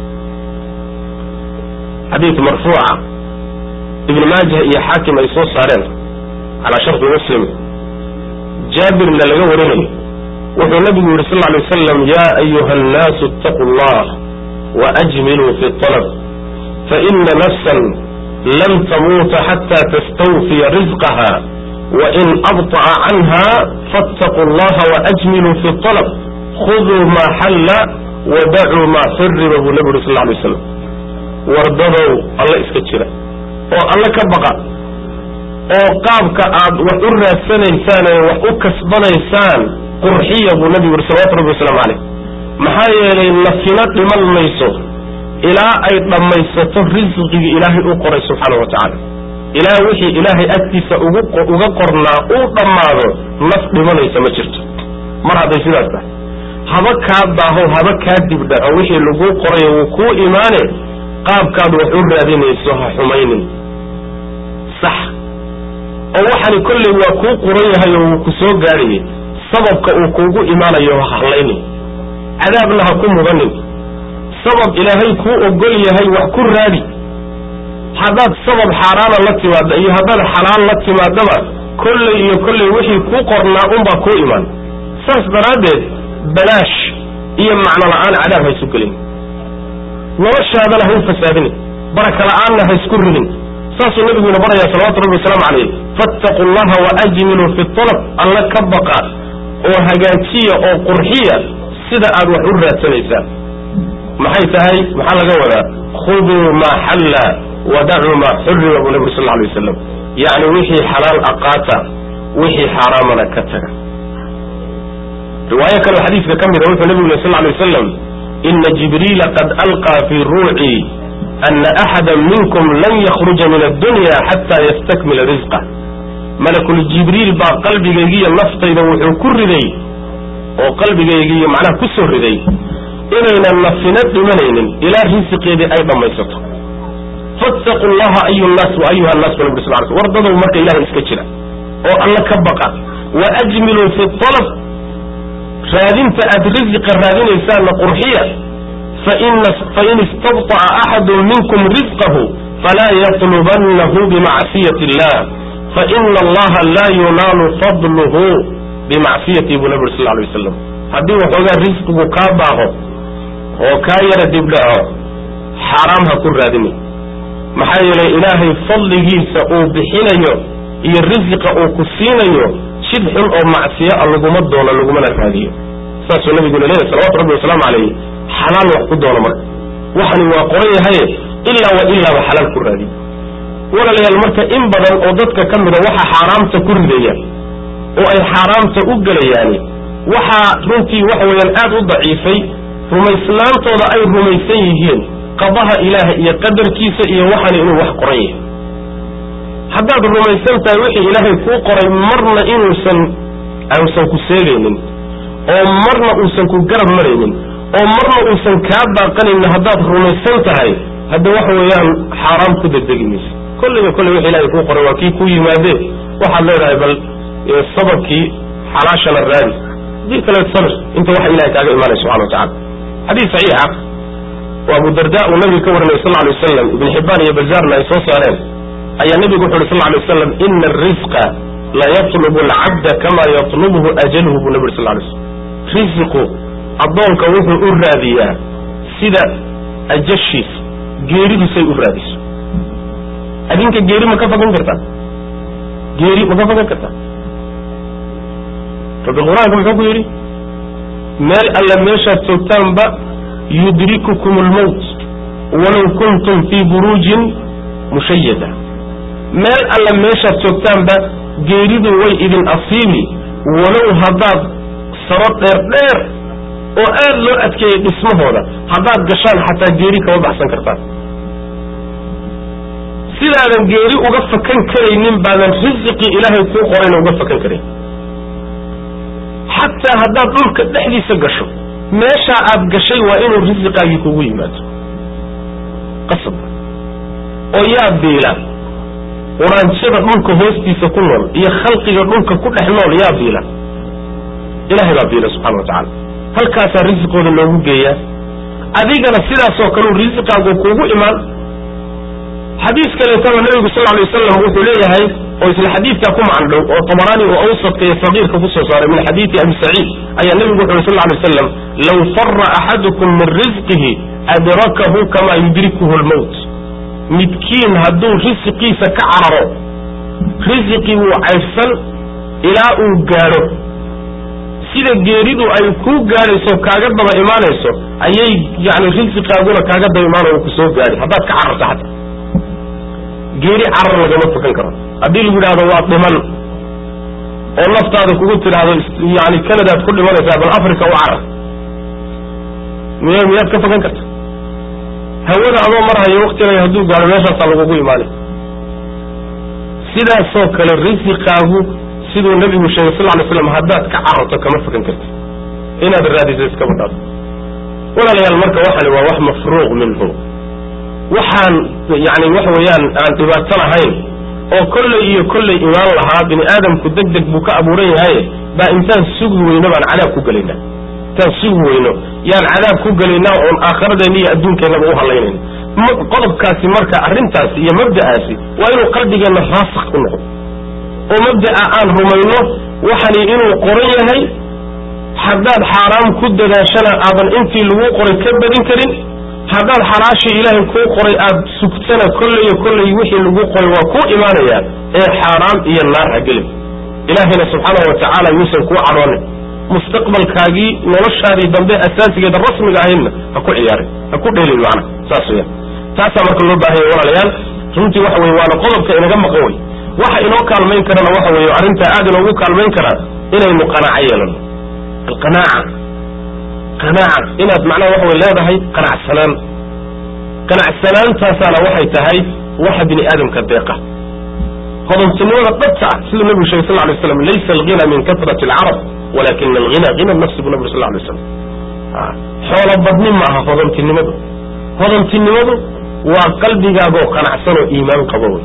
xadiid marfuuca ibn maajah iyo xaakim ay soo saareen calaa sharti muslim jaabirna laga warinayo wuxuu nabigu yihi sal lay wasalam ya ayuha annaasu itaquu allah waajmiluu fi alab faina nafsan lam tamuuta xata tastawfiya rizqaha wain abطa'a canha faاtaquu allaha waajmiluu fi alab khuduu ma xalla wadacuu ma xuriba buu nabi yuri sal lay waslam wardadow alla iska jira oo alla ka baqa oo qaabka aad wax u raadsanaysaan ee wax u kasbanaysaan qurxiya buu nabigu yuri salawatu rabbi wasalaamu caleyh maxaa yeelay nafina dhiman mayso ilaa ay dhammaysato risqigii ilaahay u qoray subxaana wa tacaala ilaa wixii ilaahay agtiisa uga qornaa uu dhammaado naf dhimanaysa ma jirto mar hadday sidaas tahay haba kaa daaho haba kaa dibdhaco wixii laguu qorayo wuu kuu imaane qaabkaad wax u raadinayso ha xumaynin sax oo waxani kolley waa kuu quran yahay oo wuu ku soo gaadhayay sababka uu kuugu imaanayo ha hadlaynin cadaabna ha ku mudanin sabab ilaahay kuu ogol yahay wax ku raadi haddaad sabab xaaraana la timaadda iyo haddaad xalaal la timaadaba kolley iyo kolley wixii kuu qornaa unbaa kuu imaan saas daraaddeed balaash iyo macno la'aan cadaab ha isu gelin noloshaadana ha u fasaadinin baraka la'aanna ha isku ridin saasuu nabiguina baraya salawatu rabbi wasalaamu calayh fattaqu llaha waajmiluu fi talab alla ka baqa oo hagaajiya oo qurxiya sida aad wax u raadsanaysaan maxay tahay maxaa laga wadaa khuduu maa xalla wadacuu maa xurima buu nabigu sal lla alay wasalam yacni wixii xalaal aqaata wixii xaaraamana ka taga riwaayo kaleo xadiiska ka mida wuxuu nabigu yiri sal lla lay wasalam ina jibriila qad alqaa fii ruucii ana axada minkum lan yakruja min addunya xataa yastakmila risqa malakul jibriil baa qalbigaygiiyo naftayda wuxuu ku riday oo qalbigaygiiyo macnaha ku soo riday inaynan nafina dhimanaynin ilaa risiqeedii ay dhammaysato fattaqu llaha ayu nnaas wa ayuha nnaas bu nabig sal l wardadow marka ilahay iska jira oo alla ka baqa wa ajmiluu fi alab raadinta aad risiqa raadinaysaanna qurxiya fain istabطaca axadu minkum risqahu falaa yطlubanahu bimacsiyati illah faina allaha laa yunaalu fadluhu bimacsiyati buu nabi ur sal lay wasalam haddii waxoogaa risqigu kaa baaho oo kaa yara dibdhaco xaaraam ha ku raadini maxaa yeelay ilaahay fadligiisa uu bixinayo iyo risiqa uu ku siinayo jid xun oo macsiyo a laguma doono lagumana raadiyo saasuu nabiguna leeyahy salawatu rabbi wasalaamu calayh xalaal wax ku doono marka waxani waa qoran yahaye ilaa wa ilaaba xalaal ku raadiyo walaalayaal marka in badan oo dadka ka mida waxa xaaraamta ku ridaya oo ay xaaraamta u gelayaani waxaa runtii waxa weeyaan aad u daciifay rumaysnaantooda ay rumaysan yihiin qadaha ilaaha iyo qadarkiisa iyo waxani inuu wax qoran yahay haddaad rumaysan tahay wixii ilaahay kuu qoray marna inuusan uusan ku seegaynin oo marna uusan ku garab maraynin oo marna uusan kaa baaqanaynin haddaad rumaysan tahay hadda waxa weeyaan xaaraam ku degdegi maysa kolliga kolley wixi ilahay kuu qoray waa kii ku yimaadee waxaad leedahay bal sababkii xalaashana raadi hadii kale sabir inta waxa ilahay kaaga imaanaya subxana watacala xadiis saxiixa oo abu darda uu nabiga ka warinay sal lay wasalam ibn xibaan iyo bazaarna ay soo saareen ayaa nabigu wuxu uhi sal lay wasalam ina arisqa la yatlubu alcabda kama yatlubhu ajalhu buu nabi uri sal lay slam risiqu addoonka wuxuu u raadiyaa sida ajashiisa geeridusay u raadiso adinka geeri ma ka fagan kartaa geeri ma ka fagan kartaa rabbi qur-aanka muxuu ku yidhi meel alla meeshaad joogtaanba yudrikukum almowt walow kuntum fii buruujin mushayada meel alla meeshaad joogtaanba geeridu way idin asiibi walow haddaad saro dheer dheer oo aad loo adkeeyey dhismahooda haddaad gashaan xataa geeri kama baxsan kartaan sidaadan geeri uga fakan karaynin baadan risiqii ilaahay kuu qorayna uga fakan karayn xataa haddaad dhulka dhexdiisa gasho meeshaa aad gashay waa inuu risiqaagii kugu yimaado qasab oo yaa biila quraanjada dhulka hoostiisa ku nool iyo khalqiga dhulka ku dhex nool yaa biila ilahay baa biila subxana wa tacala halkaasaa risiqooda loogu geeyaa adigana sidaasoo kaleu risiqaagu kuugu imaan xadiis kaleetaba nabigu sal lay wasalam wuxuu leeyahay oo isla xadiidkaa ku macandhow oo tabaraani oo awsadka iyo sagiirka kusoo saaray min xadiidi abi saciid ayaa nabigu wuxu uri sal lay wasalam law fara axadukum min risqihi adrakahu kama yudrikuhu lmowt midkiin hadduu risiqiisa ka cararo risiqii wuu caydhsan ilaa uu gaadho sida geeridu ay kuu gaadhayso kaaga daba imaanayso ayay yani risiqaaguna kaaga daba imaanayo ku soo gaadhi haddaad ka cararto xataa geeri carar lagama fakan karo haddii lagu yidhahdo waa dhiman oo naftaada kugu tidhaahdo yani canadaad ku dhimanaysaa bal africa u carar miy miyaad ka fakan karta hawada adoo marhayo waktiga hadduu gaadho meeshaasaa lagugu imaanay sidaasoo kale risiqaagu siduu nabigu sheegay sal lay slam haddaad ka cararto kama fakan karti inaad raadiso iskaba dhaado walaalayaal marka waxani waa wax mafruuq minhu waxaan yani waxa weeyaan aan dhibaato lahayn oo kolley iyo kolley imaan lahaa bini aadamku deg deg buu ka abuuran yahay baa intaan sugi weyno baan cadaab ku gelaynaa intaan sugi weyno yaan cadaab ku gelaynaa oon aakhiradeenna iyo adduunkeennaba u hadlaynayna qodobkaasi marka arrintaasi iyo mabda'aasi waa inuu qalbigeenna raasik ku noqdo oo mabda'a aan rumayno waxani inuu qoran yahay haddaad xaaraam ku dadaashana aadan intii lagu qoray ka badin karin haddaad xalaashii ilaahay kuu qoray aad sugtana kolleyo kolley wixii lagu qoray waa kuu imaanayaa ee xaaraam iyo naar ha gelin ilaahayna subxaanahu watacaala yuusan kuu cadhoonin mustaqbalkaagii noloshaadii dambe asaasigeeda rasmiga ahaydna ha ku ciyaarin ha ku dheelin macna saas weyaan taasaa marka loo baahanya walaalayaal runtii waxa weye waana qodobka inaga maqan wey waxa inoo kaalmayn karana waxa weeye arrintaa aad inoogu kaalmayn karaa inaynu qanaaco yeelano alqanaaca qanaaca inaad macnaha waxa way leedahay qanacsanaan qanacsanaantaasaana waxay tahay waxa bini aadamka deeqa hodantinimada dhabta ah siduu nabigu shegay sal lay slam laysa alghina min kasrati alcarab walakina alghina hina nafsi buu nabig sal lay slam xoolo badni ma aha hodantinimadu hodantinimadu waa qalbigaagoo qanacsan oo iimaan qabo wey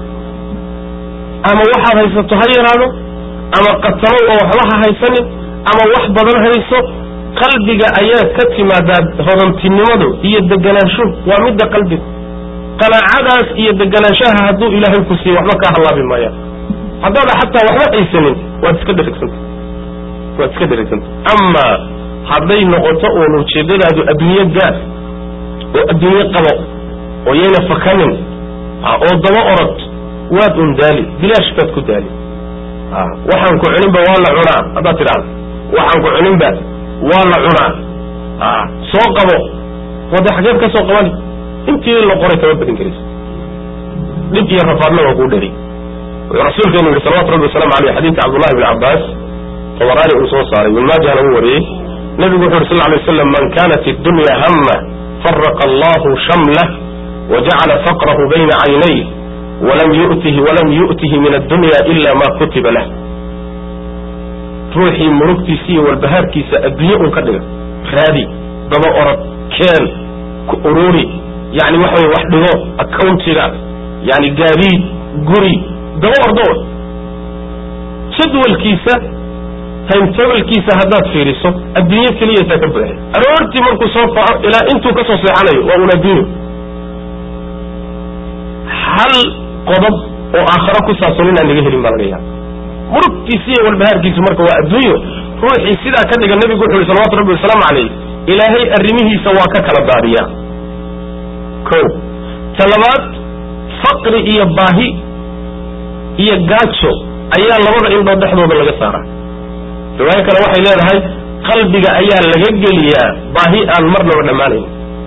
ama waxaad haysato ha yaraado ama qatalow oo waxba ha haysanin ama wax badan hayso qalbiga ayaad ka timaadaa hodantinimadu iyo deganaanshuhu waa midda qalbiga qanaacadaas iyo deganaanshaha hadduu ilaahay ku siiyo waxba kaa hallaabi maayaan haddaada xataa waxba haysanin waad iska dherigsanta waad iska dherigsanta amaa hadday noqoto uun ujeedadaadu adduunye gaar oo adduunye qabo oo yayna fakanin oo daba orod waad un daali bilaash baad ku daali waxaan ku cuninba waa la cunaa haddaad tidhahdo waxaan ku cuninba waa la cunaa soo qabo wade xageed ka soo qabani intii la qoray kama badin karaysa dhib iyo rafaadna waa kuu dheri wuxuu rasuulkeenu yihi salawatu rabbi wasalaamu aleyh xadiidka cabdullahi bn cabbaas tabaraani uu soo saaray wilmaajahna uu wariyey nebigu wuxu yuri sal lay slam man kanat iddunya hama faraqa allahu shamlah wajacala faqrahu bayna caynayh walam yutihi walam yu'tihi min addunya ila ma kutiba lah ruuxii murugtiisa iyo walbahaarkiisa adduunye un ka dhiga raadi daba orod keen ku ururi yani waxa wey wax dhigo accountiga yani gaadiid guri daba ordo jadwalkiisa timetablkiisa haddaad fiiriso adduunye keliyata ka buuxay aroortii markuu soo faco ilaa intuu ka soo seexanayo waa un adduunyo hal qodob oo aakharo ku saabsan inaan laga helin baa laga yaaba murugtiisi iyo walbahaarkiisu marka waa adduunyo ruuxii sidaa ka dhiga nebigu wuxu yhi salawatu rabbi wasalaamu calayh ilaahay arrimihiisa waa ka kala daadiya ko talabaad faqri iyo baahi iyo gaajo ayaa labada indhood dhexdooda laga saaraa riwaayo kale waxay leedahay qalbiga ayaa laga geliyaa baahi aan marnaba dhammaanayn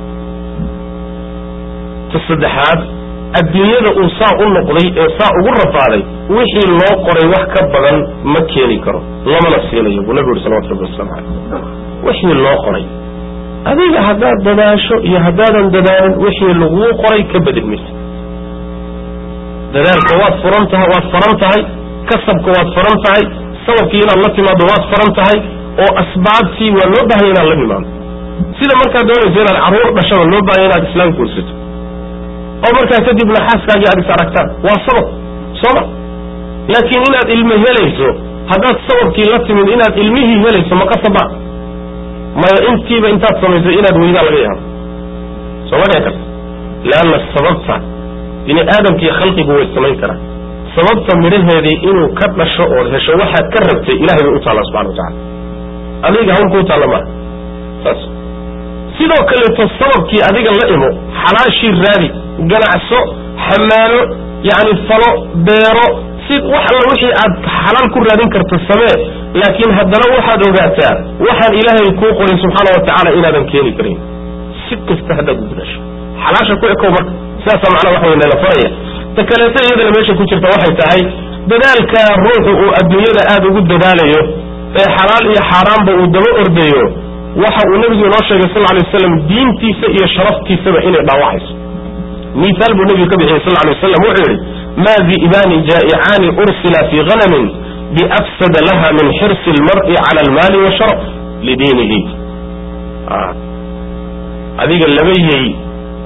ta saddexaad adduunyada uu saa u noqday ee saa ugu rafaaday wixii loo qoray wax ka badan ma keeni karo lamana siinayo buu nabigu yuri salawatu rabbi waslamu caleyh wixii loo qoray adiga haddaad dadaasho iyo haddaadan dadaalin wixii laguu qoray ka bedel maysa dadaalka waad furan tahay waad faran tahay kasabka waad faran tahay sababkii inaad la timaado waad faran tahay oo asbaabtii waa loo bahanya inaad la nimaado sida markaad doonayso inaad carruur dhashaba loo bahanya inaad islaam guursato oo markaa kadibna xaaskaagii aad is aragtaan waa sabab sooma laakiin inaad ilmo helayso haddaad sababkii la timid inaad ilmihii helayso ma qasaba maya intiiba intaad samayso inaad weydaa laga yaabo sooma dhici karta leanna sababta bini aadamkiiyo khalqigu way samayn karaan sababta midhaheedii inuu ka dhasho ood hesho waxaad ka rabtay ilahay bay u taallaa subxana watacala adiga hawl kuu taalla maaha saas sidoo kaleeto sababkii adiga la imo xalaashii raadi ganacso xamaalo yani falo beero si wax alla wixii aad xalaal ku raadin karto samee laakiin haddana waxaad ogaataa waxaan ilaahay kuu qorin subxaana wa tacaala inaadan keeni karin si kasta haddaad u gudasho xalaasha ku ekow marka sidaasaa macnaa waxa wey nala faraya ta kaleeto iyadana meesha ku jirta waxay tahay dadaalka ruuxu uu adduunyada aada ugu dadaalayo ee xalaal iyo xaaraanba uu daba ordayo waxa uu nebigu inoo sheegay sal lay waslam diintiisa iyo sharaftiisaba inay dhaawacayso miaal buu nebigu ka bixiyey sal lay waslam wuxuu yidhi ma di'baani jaa'icaani ursila fii hanamin biafsada laha min xirsi lmar'i cala almaali washaraf lidiinihi adiga laba yey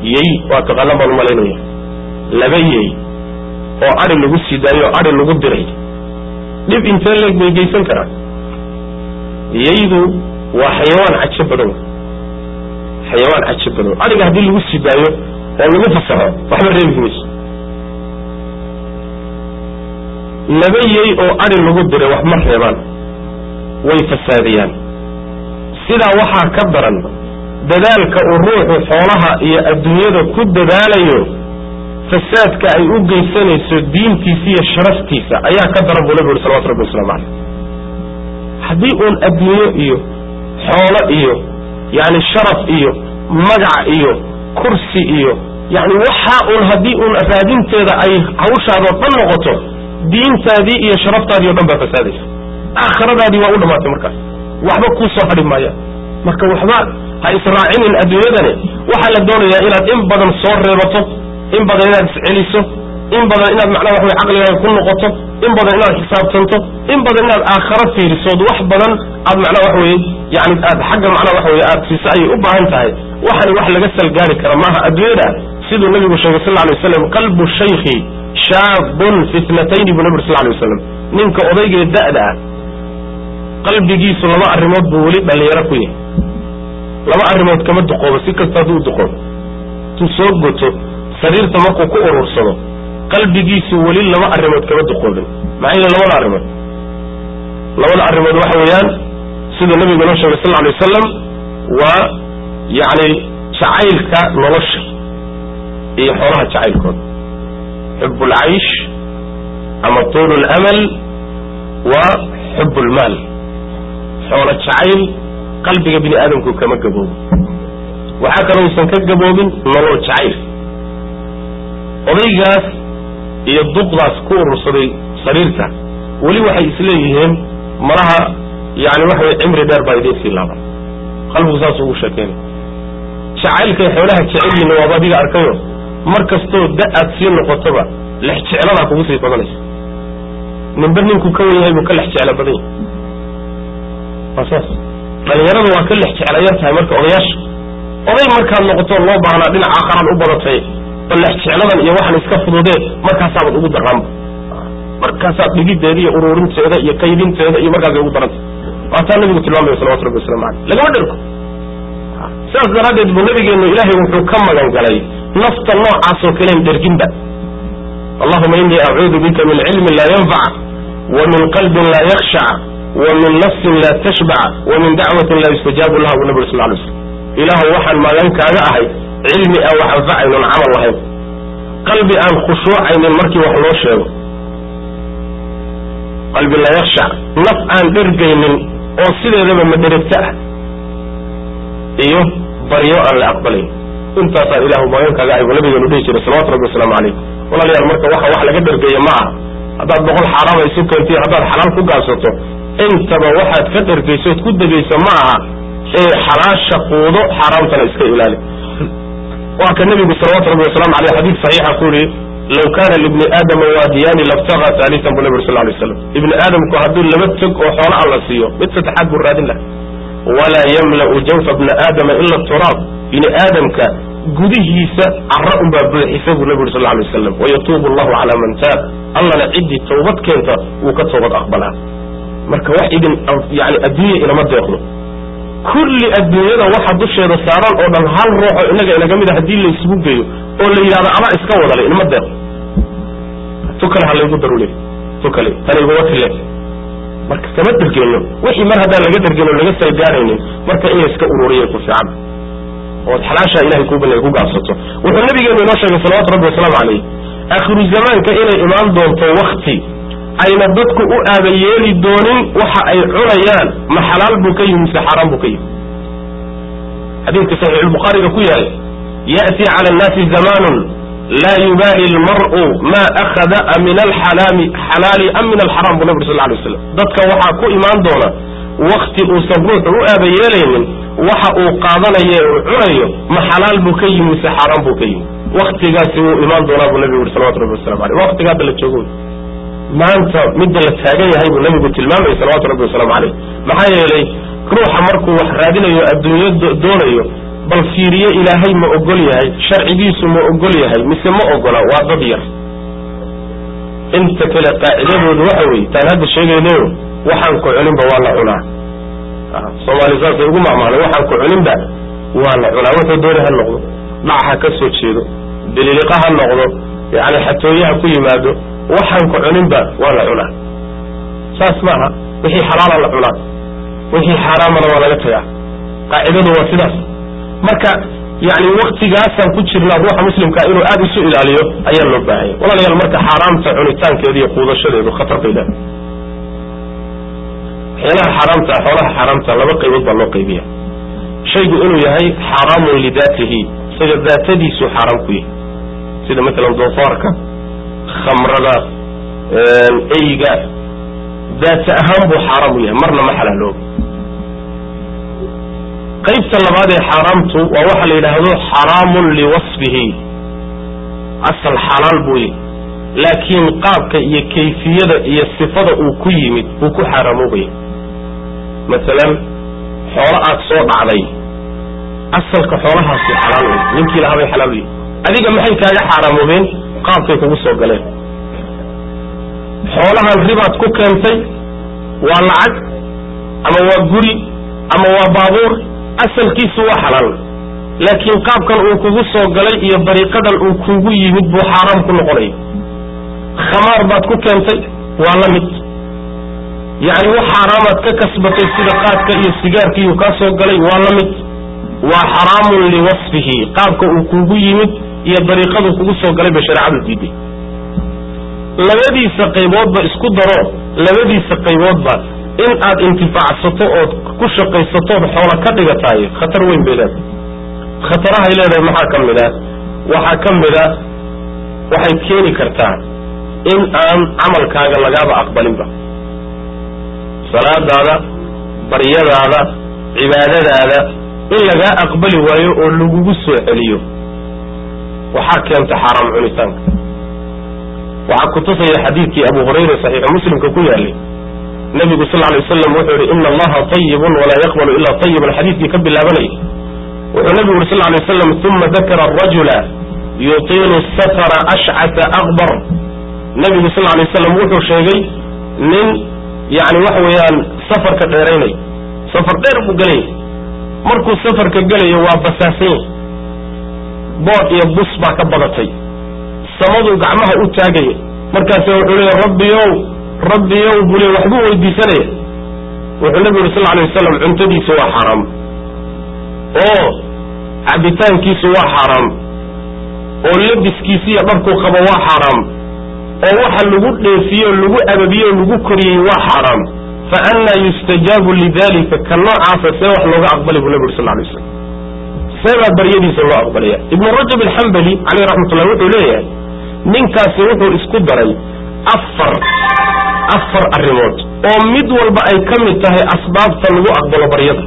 yey waa taqaanaan baan umalaynaya laba yey oo adi lagu sii daayo o adi lagu diray dhib intee leeg bay geysan karaan yeydu waa xayawaan cajo badan xayawaan cajo badan adiga haddii lagu sii daayo oo lagu fasaxo waxba reebi mayso laba yey oo adi lagu diray wax ma reebaan way fasaadiyaan sidaa waxaa ka daran dadaalka uu ruuxu xoolaha iyo adduunyada ku dadaalayo fasaadka ay u geysanayso diintiisa iyo sharaftiisa ayaa ka daran buu nabigu uri salawatu rabbi waslamu caleyh haddii uun adduunyo iyo xoolo iyo yani sharaf iyo magac iyo kursi iyo yani waxaa uun haddii uun raadinteeda ay hawshaadoo dhan noqoto diintaadii iyo sharaftaadii o dhan baa fasaadaysa aakhiradaadii waa u dhamaatay markaas waxba kuu soo hadhi maaya marka waxba ha israacinin adduunyadani waxaa la doonayaa inaad in badan soo reebato in badan inaad isceliso in badan inaad macnaha wax wey caqligaaga ku noqoto in badan inaad xisaabtanto in badan inaad aakharo fiirisood wax badan aad macnaha wax weye yani aad xagga macnaha wax weye aad fiisa ayay u baahan tahay waxani wax laga salgaari kara maaha adduunyada siduu nabigu sheegay sal lay waslam qalbu shaykhi shaabun fitnatayni buu nabig sal lay waslam ninka odaygee da'da ah qalbigiisu laba arrimood buu weli dhalinyaro ku yahay laba arrimood kama duqoobo si kasta hadduu duqoobo intuu soo goto sariirta markuu ku urursado qalbigiisu weli laba arrimood kama duqoobin maxaa yeele labada arrimood labada arrimood waxa weeyaan siduu nabigu noo sheegay sal alay wasalam waa yacni jacaylka nolosha iyo xoolaha jacaylkooda xub ulcaysh ama tuul lamal wa xub lmaal xoolo jacayl qalbiga bini aadamku kama gaboobo waxaa kaloo usan ka gaboobin nolol jacayl odaygaas iyo duqdaas ku urursaday sariirta weli waxay isleeyihiin malaha yani waxa wey cimri dheer baa idiin sii laaban qalbigu saas ugu sheekeynay jacaylkay xoolaha jecelyihin waaba adiga arkayo mar kastoo da aad sii noqotoba lex jecladaa kugu sii badanaysa ninba ninkuu ka wen yahay buu ka lex jeclo badan yahay waa saas dhalinyaradu waa ka lex jeclayar tahay marka odayaasha oday markaad noqoto loo baahnaa dhinaca aakharaad u badatay bal lex jecladan iyo waxan iska fududee markaasaabad ugu daraanba markaasaad dhigideeda iyo ururinteeda iyo kaydinteeda iyo markaasay ugu daranta waataa nabigu tilmaamaya salawatu rabbi waslamu aleyh lagama dherko sidaas daraaddeed buu nabigeenu ilaahay wuxuu ka magan galay nafta noocaasoo kalen dherginba allahuma inii acuudu bika min cilmin laa yanfac wa min qalbin laa yakshac wa min nafsin laa tashbac wa min dacwatin laa yustajaabu laha buu nabig sal lay slam ilaahu waxaan magan kaaga ahay cilmi aan wax anfacaynon camal lahayn qalbi aan khushuucaynin markii wax loo sheego qalbi laa yakshac naf aan dhergaynin oo sideedaba madherigta ah iyo baryo aan la aqbalayn intaasaan ilahu magan kaaga ahay buu nabigeenu dhihi jiray salawatu rabbi wasalaamu calayh walaalayaal marka waxa wax laga dhergeeya ma aha haddaad boqol xaaraama isu keentiy haddaad xalaal ku gaabsato intaba waxaad ka dhergayso ood ku degayso ma aha ee xalaasha quudo xaaraamtana iska ilaali waa ka nebigu salawatu rabbi wasalamu aleyh xadiid saxiixa ku yihi law kana libni aadama waadiyaani labtaga haalian bu nabig sal lay slam ibni aadamku hadduu laba tog oo xoolo alla siiyo mid saddexaad buu raadin laha walaa yamla'u jawfa bna aadama ila turaab bini aadamka gudihiisa cara unbaa buuxisa buu nabi uri sal lay waslam wayatuubu allahu calaa man taab allana ciddii tawbad keenta wuu ka toobad aqbalaa marka wax idin yani adduunya inama deeqdo kulli adduunyada waxa dusheeda saaran oo dhan hal ruuxo inaga inaga mid a haddii la isugu geeyo oo la yidhahdo adaa iska wadale inama deeqdo tu kale ha laygu darule tu kale tanayguma tile marka kama dergeyno wixii mar haddaan laga dergeyn oo laga salgaaraynin marka in layska ururiya ku fiican ood xalaashaa ilahay kuu banay ku gaabsato wuxuu nabigeenu inoo sheegay salawatu rabbi wasalaamu calayh aakhiru zamaanka inay imaan doonto wakti ayna dadku u aaba yeeli doonin waxa ay cunayaan ma xalaal buu ka yimi mise xaaraan buu ka yimi xadiidka saxiixulbukhaariga ku yahay ya'ti cala annaasi zamanun laa yubaali almar'u ma akhada min alxalaami xalaali am min alxaraam buu nabi sal lay waslam dadka waxaa ku imaan doona wakti uusan ruuxu u aaba yeelaynin waxa uu qaadanayo uu cunayo ma xalaal buu ka yimi mise xaaraan buu ka yimi waktigaasi wuu imaan doonaa buu nabigu yuri salawatu rabbi waslamu aleyh waktiga hadda la joogo maanta midda la taagan yahay buu nabigu tilmaamayay salawatu rabbi wasalaamu caleyh maxaa yeelay ruuxa markuu wax raadinayo adduunyo doonayo bal fiiriye ilaahay ma ogol yahay sharcigiisu ma ogol yahay mise ma ogola waa dad yar inta kale qaacidadoodu waxa weeye taan hadda sheegaynayo waxaan ku cuninba waa la cunaa soomaali saasay ugu macmaalay waxaan ku cuninba waa la cunaa wuxuu dooni ha noqdo dhac ha ka soo jeedo bililiqa ha noqdo yani xatooye ha ku yimaado waxaan ku cuninba waa la cunaa saas maaha wixii xalaala la cunaa wixii xaaraamana waa laga tagaa qaacidadu waa sidaas marka yani waktigaasaan ku jirnaa ruuxa muslimkaa inuu aada isu ilaaliyo ayaa loo baahanya walaalayaal marka xaaraamta cunitaankeeda iyo quudashadeedu khatar bay leedahay waxyaalaha xaaraamta xoolaha xaaraamta laba qaybood baa loo qaybiya shaygu inuu yahay xaaraamun lidaatihi isaga daatadiisu xaaraam ku yahay sida matalan doofaarka khamrada eyga daata ahaan buu xaaraam u yahay marna ma xalaalooba qaybta labaad ee xaaraamtu waa waxa la yidhaahdo xaraamun liwasfihi asal xalaal buu yahy laakiin qaabka iyo kayfiyada iyo sifada uu ku yimid buu ku xaaraamoobaya masalan xoolo aad soo dhacday asalka xoolahaasi xalaal wey ninkii lahaa bay xalaal u yihi adiga maxay kaaga xaaraamoobeen qaabkay kugu soo galeen xoolahan ribaad ku keentay waa lacag ama waa guri ama waa baabuur asalkiisu waa xalaal laakiin qaabkan uu kugu soo galay iyo dariiqadan uu kugu yimid buu xaaraam ku noqonaya khamaar baad ku keentay waa la mid yacni wax xaaraamaad ka kasbatay sida qaadka iyo sigaarkiiuu kaa soo galay waa la mid waa xaraamun liwasfihi qaabka uu kugu yimid iyo dariiqaduu kugu soo galay bay shareecadu diiday labadiisa qayboodba isku daro labadiisa qayboodba in aad intifaacsato ood ku shaqaysatood xoola ka dhigataay khatar weyn bay leedahay khatarahay leedahay maxaa ka mid a waxaa ka mid a waxay keeni kartaa in aan camalkaaga lagaaba aqbalinba salaadaada baryadaada cibaadadaada in lagaa aqbali waayo oo lagugu soo celiyo waxaa keenta xaaraam cunitaanka waxaa kutusaya xadiidkii abu hurayra saxiixu muslimka ku yaalay nabigu sal lay waslam wuxuu yihi ina allaha ayibun walaa yaqbalu ila ayiban xadiidkii ka bilaabanayay wuxuu nabigu yuri sal lay waslam uma dakara arajula yutiilu safara ashcata akbar nabigu sal lay waslam wuxuu sheegay nin yani waxa weeyaan safarka dheeraynay safar dheer buu gelaya markuu safarka gelayo waa basaasanya bood iyo bus baa ka badatay samaduu gacmaha u taagaya markaase wuxuu leeya rabbiyow rabbiyow buu le waxbuu weydiisanaya wuxuu nabigu yuri sal lay wasalam cuntadiisu waa xaaraam oo cabitaankiisu waa xaaraam oo labiskiisi iyo dharkuu qabo waa xaaraam oo waxa lagu dheefiyo lagu ababiye o lagu koriyey waa xaaraam fa annaa yustajaabu lidalika ka noocaasa see wax looga aqbali buu nabi uri sal lay waslam seebaa baryadiisa loo aqbalaya ibnu rajab alxambali caleyh raxmatullah wuxuu leeyahay ninkaasi wuxuu isku daray afar afar arrimood oo mid walba ay ka mid tahay asbaabta lagu aqbalo baryada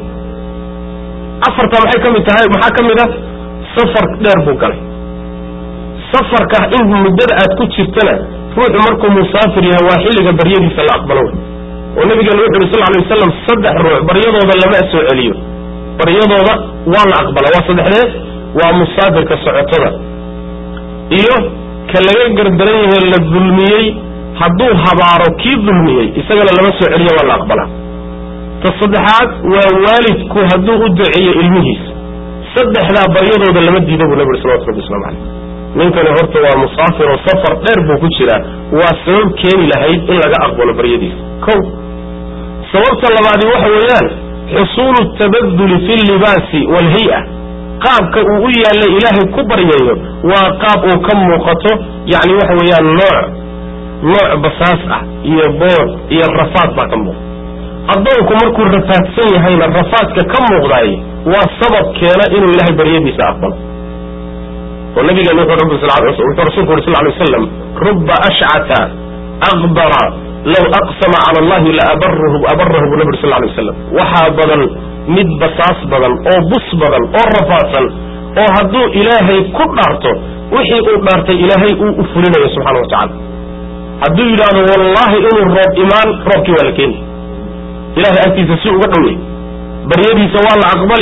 afarta maxay ka mid tahay maxaa ka mid ah safar dheer buu galay safarka in muddada aad ku jirtana ruuxu markuu musaafir yahay waa xilliga baryadiisa la aqbalo wey oo nabigeena wuxu yuri sal lay wasalam saddex ruux baryadooda lama soo celiyo baryadooda waa la aqbala waa saddexdee waa musaafirka socotada iyo ka laga gardaran yahe la dulmiyey hadduu habaaro kii dulmiyey isagana lama soo celiyo waa la aqbalaa ta saddexaad waa waalidku hadduu u duceeyo ilmihiisa saddexdaa baryadooda lama diida buu nabi uri salawatu rabbi waslamu caleyh ninkani horta waa musaafir oo safar dheer buu ku jiraa waa sabab keeni lahayd in laga aqbalo baryadiisa ko sababta labaadi waxa weeyaan xusuulu tabaduli fi llibaasi waalhay-a qaabka uu u yaallay ilaahay ku baryayo waa qaab uu ka muuqato yacni waxa weeyaan nooc nooc basaas ah iyo bood iyo rafaad baa ka muuqda addoonku markuu rafaadsan yahayna rafaadka ka muuqdaay waa sabab keena inuu ilaahay baryadiisa aqbalo oo nabigeena wuxuu rasuulku uri sal lay waslam ruba ashcata aqbara law aqsama cala allahi laabarahu abarahu buu nabi uri sal lay waslam waxaa badan mid basaas badan oo bus badan oo rafaadsan oo hadduu ilaahay ku dhaarto wixii uu dhaartay ilaahay uu u fulinayo subxana wa tacala hadduu yidhaahdo wallahi inuu roob imaan roobkii waa la keeni ilahay agtiisa si uga dhowyay baryadiisa waa la aqbali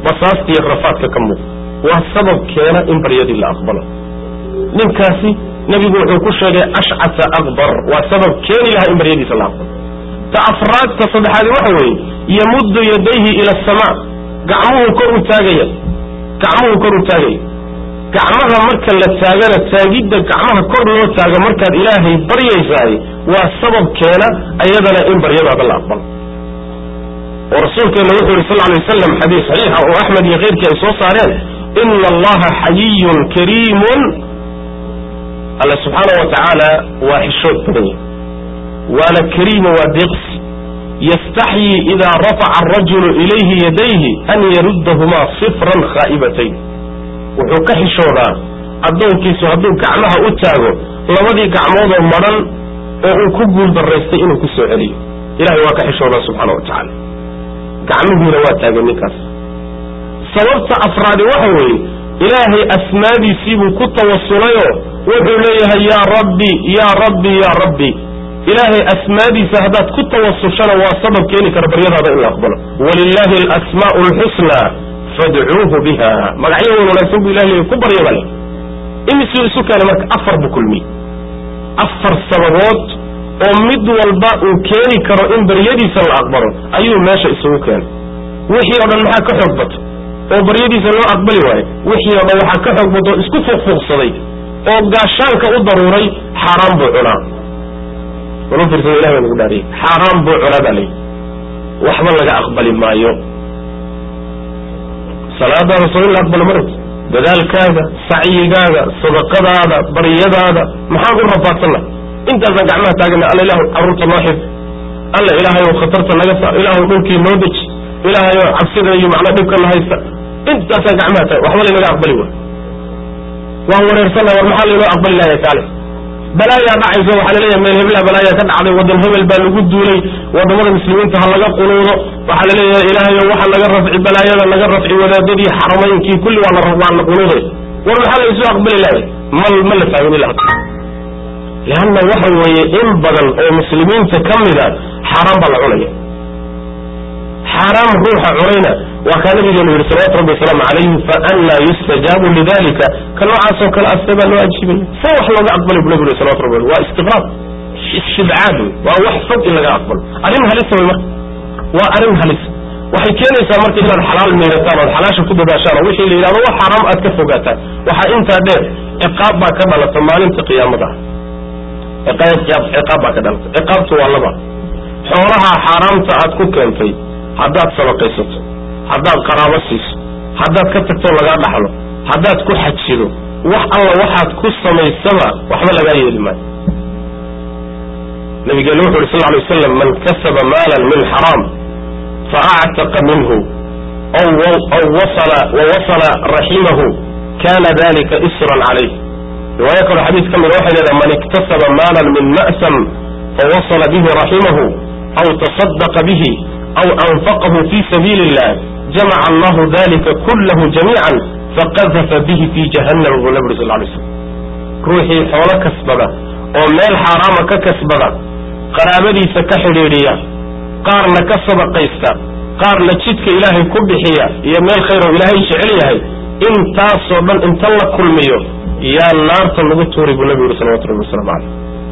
basaasta iyo rafaadka ka muuqda waa sabab keena in baryadii la aqbalo ninkaasi nebigu wuxuu ku sheegay ashcasa akbar waa sabab keeni lahaa in baryadiisa la aqbalo ta afraadta saddexaadi waxa weeye yamuddu yadayhi ila asamaa gacmuhu kor u taagaya gacmuhu kor u taagaya gacmaha marka la taagana taagidda gacmaha kor loo taago markaad ilaahay baryaysaay waa sabab keena ayadana in baryadaada la aqbalo oo rasuulkeena wuxuu yihi sal ly waslam xadiis saxiixa oo axmed iyo keyrkii ay soo saareen ina allaha xayiyun kariimun alla subxaana wa tacaala waa xishood badan yahy waana kariimo waa deeqsi yastaxyii idaa rafaca arajulu ilayhi yadayhi an yaruddahumaa sifran khaa'ibatayn wuxuu ka xishoodaa addoonkiisu hadduu gacmaha u taago labadii gacmoodoo madhan oo uu ku guul daraystay inuu ku soo celiyo ilahay waa ka xishoodaa subxaana wa tacaala gacmihiina waa taagay ninkaas sababta afraadi waxa weeye ilaahay asmaadiisiibuu ku tawasulayoo wuxuu leeyahay yaa rabbi yaa rabbi yaa rabbi ilaahay asmaadiisa haddaad ku tawasushana waa sabab keeni kara baryadaada in la aqbalo walilaahi alasmaa'u alxusnaa fadcuuhu biha magacyo wan wanaagsan buu ilah leeyahy ku barya bale imisuu isu keenay marka afar buu kulmiyey afar sababood oo mid walba uu keeni karo in baryadiisa la aqbalo ayuu meesha isugu keenay wixii o dhan maxaa ka xoog bato oo baryadiisa loo aqbali waayo wixii o dhan waxaa ka xoog bato oo isku fuuqfuuqsaday oo gaashaanka u daruuray xaaraan buu cunaa walu fiirsado ilahi baa nagu dhaariyey xaaraan buu cunaa baa layihi waxba laga aqbali maayo salaadaada soo in la aqbalo ma rabti dadaalkaaga sacyigaaga sadaqadaada baryadaada maxaan u rafaadsanna intaasaan gacmaha taagana alla ilahu carruurta noo xif alla ilaahay ou khatarta naga saar ilaahu dhulkii noo deji ilaahay oo cabsida iyo macnaa dhibkana haysta intaasaan gacmaha taag waxba laynaga aqbali waay waan wareersana war maxaa laynoo aqbali lahaya kaale balaayaa dhacayso waxaa laleeyahay meel heblaha balaayaa ka dhacday waddan hebel baa lagu duulay wadamada muslimiinta ha laga qunuudo waxaa laleeyahay ilaahayo waxa laga rafci balaayada laga rafci wadaadadii xaramaynkii kulli waa waa la qunuuday war maxaa laysu aqbali lahay ma ma la fahmin ila hadda leanna waxa weeye in badan oo muslimiinta ka mida xaaraan baa la cunaya xaaraam ruuxa cunayna waa kaa nabigeenu yihi salawatu rabbi wasalaamu calayhi faanlaa yustajaabu lidalika ka noocaasoo kale asee baa loo ajiibaya see wax looga aqbalay bu nabigu salawatu rabbi waa istiqraab istibcaad wey waa wax fog in laga aqbalo arrin halisa wey marka waa arrin halisa waxay keenaysaa marka inaad xalaal miirataan ood xalaasha ku dadaashaan oo wixii la yidhahdo wax xaraam aad ka fogaataan waxaa intaa dheer ciqaab baa ka dhalata maalinta qiyaamada ah ciqaab baa ka dhalata ciqaabtu waa laba xoolaha xaaraamta aad ku keentay haddaad sadaqaysato haddaad qaraabo siiso haddaad ka tagto lagaa dhaxlo haddaad ku xajido wax alla waxaad ku samaysaba waxba lagaa yeeli maayo nabigeenu wuxu uhi sal ly waslam man kasaba maalan min xaraam faactaqa minhu aw wasala wawasala raximahu kana dalika isran calayh riwaayo kaloo xadiis ka mida waxay leedahay man iktasaba maalan min ma'sam fawasala bihi raximahu aw taصadaqa bihi aw anfaqahu fi sabiili illah jamaca allahu dalika kullahu jamiica faqadafa bihi fi jahannam buu nabi uri sal lay slam ruuxii xoolo kasbada oo meel xaaraama ka kasbada qaraabadiisa ka xidhiidhiya qaarna ka sadaqaysta qaarna jidka ilaahay ku bixiya iyo meel khayr oo ilaahay jecel yahay intaasoo dhan inta la kulmiyo yaa naarta lagu tuuri buu nabi yuri salawatu rabbi waslamu caleyh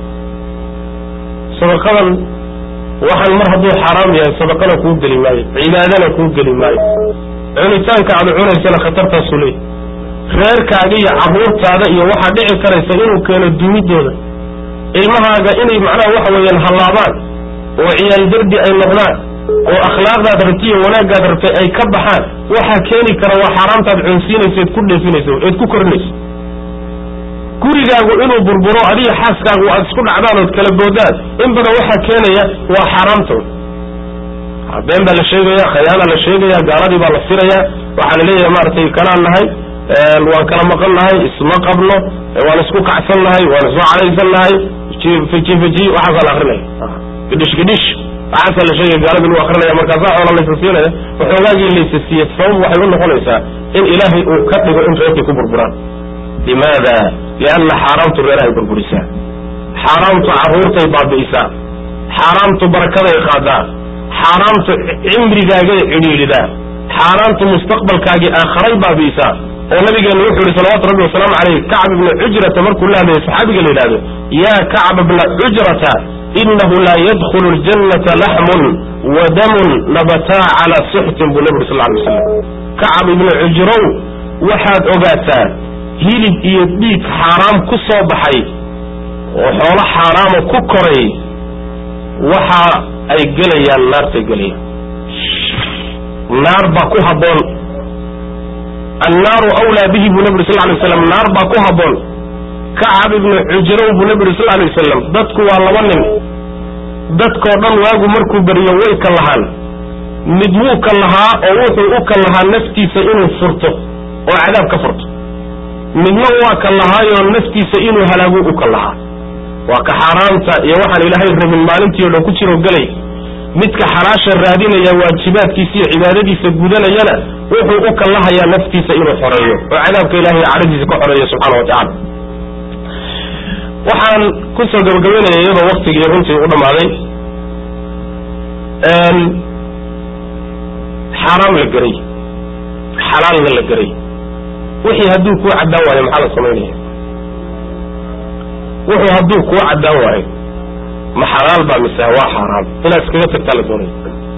sadaqadan waxaan mar hadduu xaaraam yahay sadaqana kuu geli maayo cibaadana kuu geli maayo cunitaanka aad cunaysana khatartaasuu leeyahy reerkaaga iyo carruurtaada iyo waxaa dhici karaysa inuu keeno dumidooda ilmahaaga inay macnaha waxa weeyaan hallaabaan oo ciyaal derdi ay noqdaan oo akhlaaqdaad rabtay iyo wanaaggaad rabtay ay ka baxaan waxaa keeni kara waa xaaraamtaad cunsiinayso eed ku dheefinayso eed ku korinayso gurigaagu inuu burburo adiga xaaskaagu aad isku dhacdaan ood kala boodaan in badan waxaa keenaya waa xaaraamtood been baa la sheegaya khayaana la sheegaya gaaladii baa la sirayaa waxaa la leeyahay maaragtay kanaan nahay waan kala maqan nahay isma qabno waan isku kacsan nahay waan isku cadaysan nahay feji feji waxaasaa la akrinaya gidhish gidhish waxaasaa la sheegaya gaalada lagu akrinaya markaasaa xoola laysa siinaya waxoogaagii laysa siiye sabab waxay u noqonaysaa in ilaahay uu ka dhigo in reerkii ku burburaan limaada lianna xaaraamtu reerahay burburisaa xaaraamtu carruurtay baabi'isaa xaaraamtu barakaday qaadaa xaaraamtu cimrigaagay cidhiidhidaa xaaraantu mustaqbalkaagii aakharay baabi'isaa oo nabigeenu wuxuu yihi salawatu rabbi wasalaamu caleyh kacb ibna cujrata markuu la hadlayay saxaabiga la yidhahdo yaa kacb ibna cujrata inahu laa yadkhulu ljannata laxmun wa damun nabataa calaa suxtin buu nabi uri sal lay waslam kacab ibna cujrow waxaad ogaataa hilib iyo dhiig xaaraam ku soo baxay oo xoolo xaaraama ku koray waxa ay gelayaan naartay gelayaan naar baa ku habboon annaaru awlaa bihi buu nabi uri sal lay waslam naar baa ku habboon kacab ibnu cujrow buu nabi uri sal lay wasalam dadku waa laba nin dadkoo dhan waagu markuu beriyo way ka lahaan mid wuu ka lahaa oo wuxuu u ka lahaa naftiisa inuu furto oo cadaab ka furto midna waa ka lahaayoo naftiisa inuu halaagu u ka lahaa waa ka xaaraanta iyo waxaan ilaahay rabin maalintii o dhan ku jiro gelay midka xalaasha raadinaya waajibaadkiisa iyo cibaadadiisa gudanayana wuxuu u kallahayaa naftiisa inuu xoreeyo oo cadaabka ilahay cadhadiisa ka xoreeyo subxaana wa tacala waxaan kusoo gabagabaynaya iyadoo waktigii runtii u dhammaaday xaaraam la geray xalaalna la geray wixii hadduu kuu caddaan waayo maxaa la samaynaya wuxuu hadduu kuu caddaan waayo ma xalaal baa mise waa xaaraam inaad iskaga tagtaa la doonaya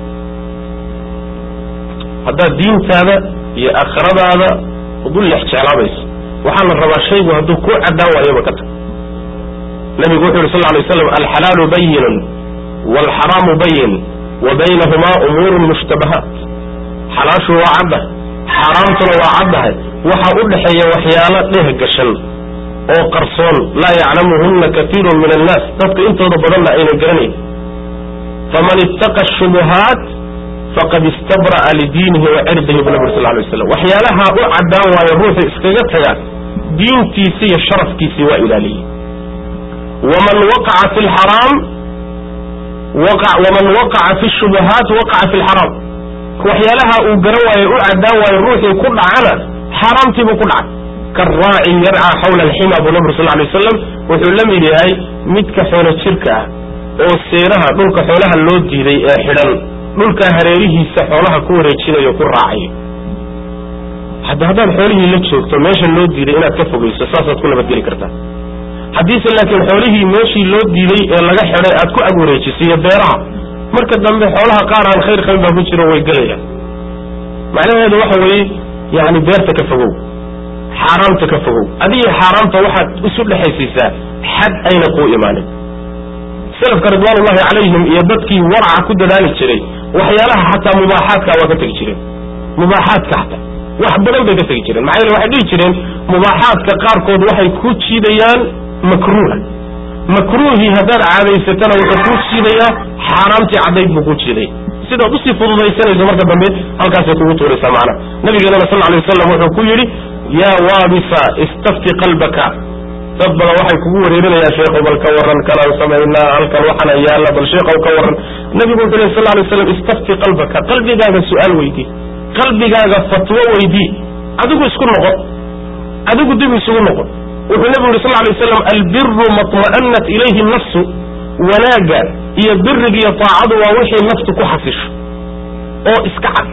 haddaad diintaada iyo aakhiradaada udu lex jeclaabayso waxaa la rabaa shaygu hadduu kuu caddaan waayoba ka tag nabigu wuxu yuri sal lay waslam alxalaalu bayinun waalxaraamu bayin wa baynahumaa umuurun mushtabahaat xalaashu waa caddahay xaaraamtuna waa caddahay waxaa u dhexeeya waxyaalo dheh gashan oo qarsoon laa yaclamuhunna katiirun min annaas dadka intooda badanna ayna garanayn faman ittaqa shubuhaat faqad istabra'a lidiinihi wa cirdihi bu nabi sal lay waslam waxyaalaha u caddaan waayo ruuxu iskaga taga diintiisi iyo sharafkiisii waa ilaaliyey waman waqaca fi lxaraam waman waqaca fi shubuhaat waqaca fi lxaraam waxyaalaha uu garan waayo u caddaan waayo ruuxii ku dhacana xaaraamtiibuu ku dhacay karaacin yarcaa xawla alxima buu nabir sal lay waslam wuxuu la mid yahay midka xoolo jirka ah oo seeraha dhulka xoolaha loo diiday ee xidhan dhulka hareerihiisa xoolaha ku wareejinayo ku raacayo hadda haddaad xoolihii la joogto meesha loo diiday inaad ka fogeyso saasaad ku nabadgeli kartaa haddiise laakiin xoolihii meeshii loo diiday ee laga xidhay aad ku ag wareejisiyo beeraha marka dambe xoolaha qaar aan khayr qabin baa ku jiro way gelayaan macnaheedu waxa weeye yani beerta ka fogow xaaraamta ka fogow adiga xaaraamta waxaad isu dhexaysiisaa xad ayna kuu imaanin salafka ridwaanullahi calayhim iyo dadkii waraca ku dadaali jiray waxyaalaha xataa mubaaxaadka waa ka tegi jireen mubaaxaadka xataa wax badan bay ka tegi jireen maxaa yeele waxay dhihi jireen mubaaxaadka qaarkood waxay ku jiidayaan makruuha makruuhii haddaad caadaysatana wuxuu kuu jiidayaa xaaraamtii caddayd buu kuu jiidaya sidaad usii fududaysanayso marka dambe halkaasay kugu tuuraysaa macnaha nabigeenana sal alay wasalam wuxuu ku yidhi yaa waabisa istafti qalbaka dad badan waxay kugu wareerinayaan sheekhow bal ka warran kanaan samaynaa halkan waxana yaalla bal sheekhow ka warran nabigu wuxuu leh sal lay slam istafti qalbaka qalbigaaga su-aal weydii qalbigaaga fatwo weydii adigu isku noqon adigu dib isugu noqon wuxuu nabigu yuri sal lay waslam albiru maطma'anat ilayhi nafsu wanaagga iyo biriga iyo taacadu waa wixii naftu ku xasisho oo iska cad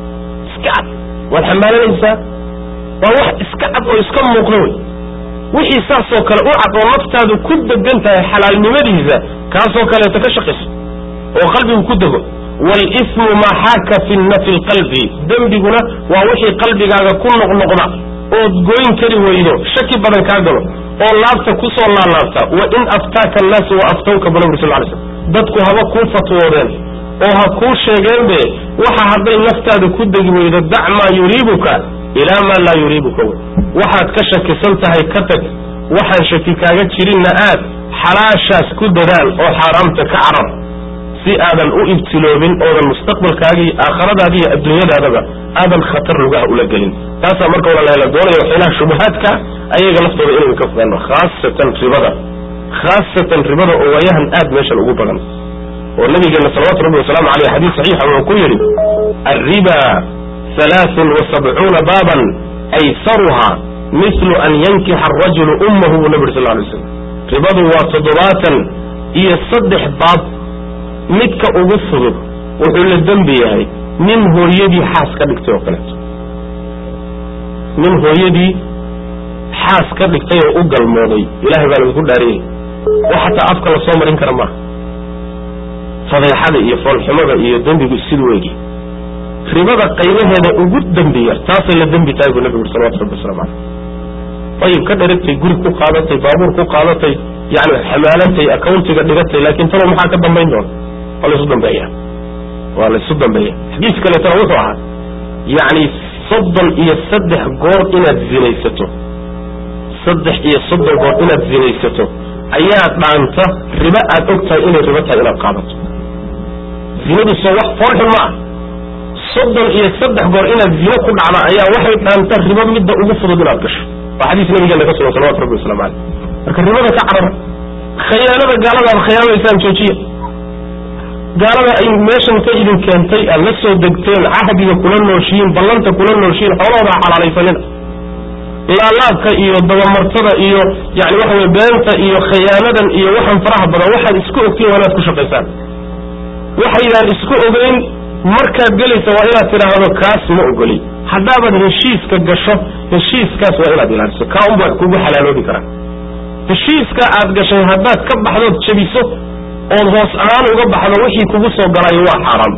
iska cad waad xambaalanaysaa waa wax iska cad oo iska muuqda wey wixii saasoo kale u cad oo naftaadu ku degan tahay xalaalnimadiisa kaasoo kaleeto ka shaqayso oo qalbigu ku dego walismu maa xaaka fi nafi lqalbi dembiguna waa wixii qalbigaaga ku noqnoqda ood goyn kari weydo shaki badan kaa galo oo laabta ku soo laalaabta wa in aftaaka annaasu wa aftawka bu nabri sal lay slm dadku haba kuu fatwoodeen oo ha kuu sheegeenbe waxa hadday naftaada ku degi weydo dac maa yuriibuka ilaa maa laa yuriibuka wey waxaad ka shakisan tahay ka tag waxaan shaki kaaga jirinna aad xalaashaas ku dadaal oo xaaraamta ka carar si aadan u ibtiloobin oodan mustaqbalkaagii aakhiradaadi iyo adduunyadaadaba aadan khatar lugaha ula gelin taasaa marka wala la doonayo waxyaalaha shubahaadka ayaga laftooda inaynu ka fogaano khaasatan ribada khaasatan ribada oo waayahan aad meeshan ugu badan oo nabigeena salawatu rabbi wasalaamu aleyh xadiis saxiixa wuxuu ku yidhi alriba halaaثun wasabcuuna baaban aysaruha mithlu an yankixa arajulu ummahu buu nabi uri sal lay slam ribadu waa toddobaatan iyo saddex baab midka ugu fudud wuxuu la dembi yahay nin hooyadii xaas ka dhigtay oo kaleeto nin hooyadii xaas ka dhigtay oo u galmooday ilahay baa lagu dhaariyey wax hataa afka lasoo marin kara maaha fadeexada iyo foolxumada iyo dembigu siduu egi ribada qaybaheeda ugu dembi yar taasay la dembi tahay buu nabigu uri salawatu rabbi waslamu caleyh ayib ka dheragtay guri ku qaadatay baabuur ku qaadatay yani xamaalatay accountiga dhigatay laakin talo maxaa ka dambayn doona waa laysu dambeeya waa laysu dambeeya xadiis kaleetana wuxuu ahaa yani soddon iyo saddex goor inaad zinaysato saddex iyo soddon goor inaad zinaysato ayaa dhaanta ribo aad og tahay inay ribo tahay inaad qaadato zinadu soo wax foolxun ma ah soddon iyo saddex goor inaad zino ku dhacda ayaa waxay dhaanta ribo midda ugu fudud inaad gasho waa xadiis nabigeena ka sugan salawatu rabbi waslamu caleyh marka ribada ka carara khayaanada gaalada aad khiyaanadaysaan joojiya gaalada ay meeshan ka idin keentay aad la soo degteen cahdiga kula nooshihiin ballanta kula nooshihiin xoolahooda ha xalaalaysanina laalaabka iyo dabamartada iyo yani waxa weye beenta iyo khayaanadan iyo waxan faraha badan waxaad isku ogtiin waa inaad ku shaqaysaan waxaydaan isku ogeyn markaad gelaysa waa inaad tidhaahdo kaas ma ogoli haddaabaad heshiiska gasho heshiiskaas waa inaad ilaaliso kaa unbaad kugu xalaaloobi karaa heshiiska aad gashay haddaad ka baxdood jebiso ood hoos ahaan uga baxdo wixii kugu soo galayo waa xaaraam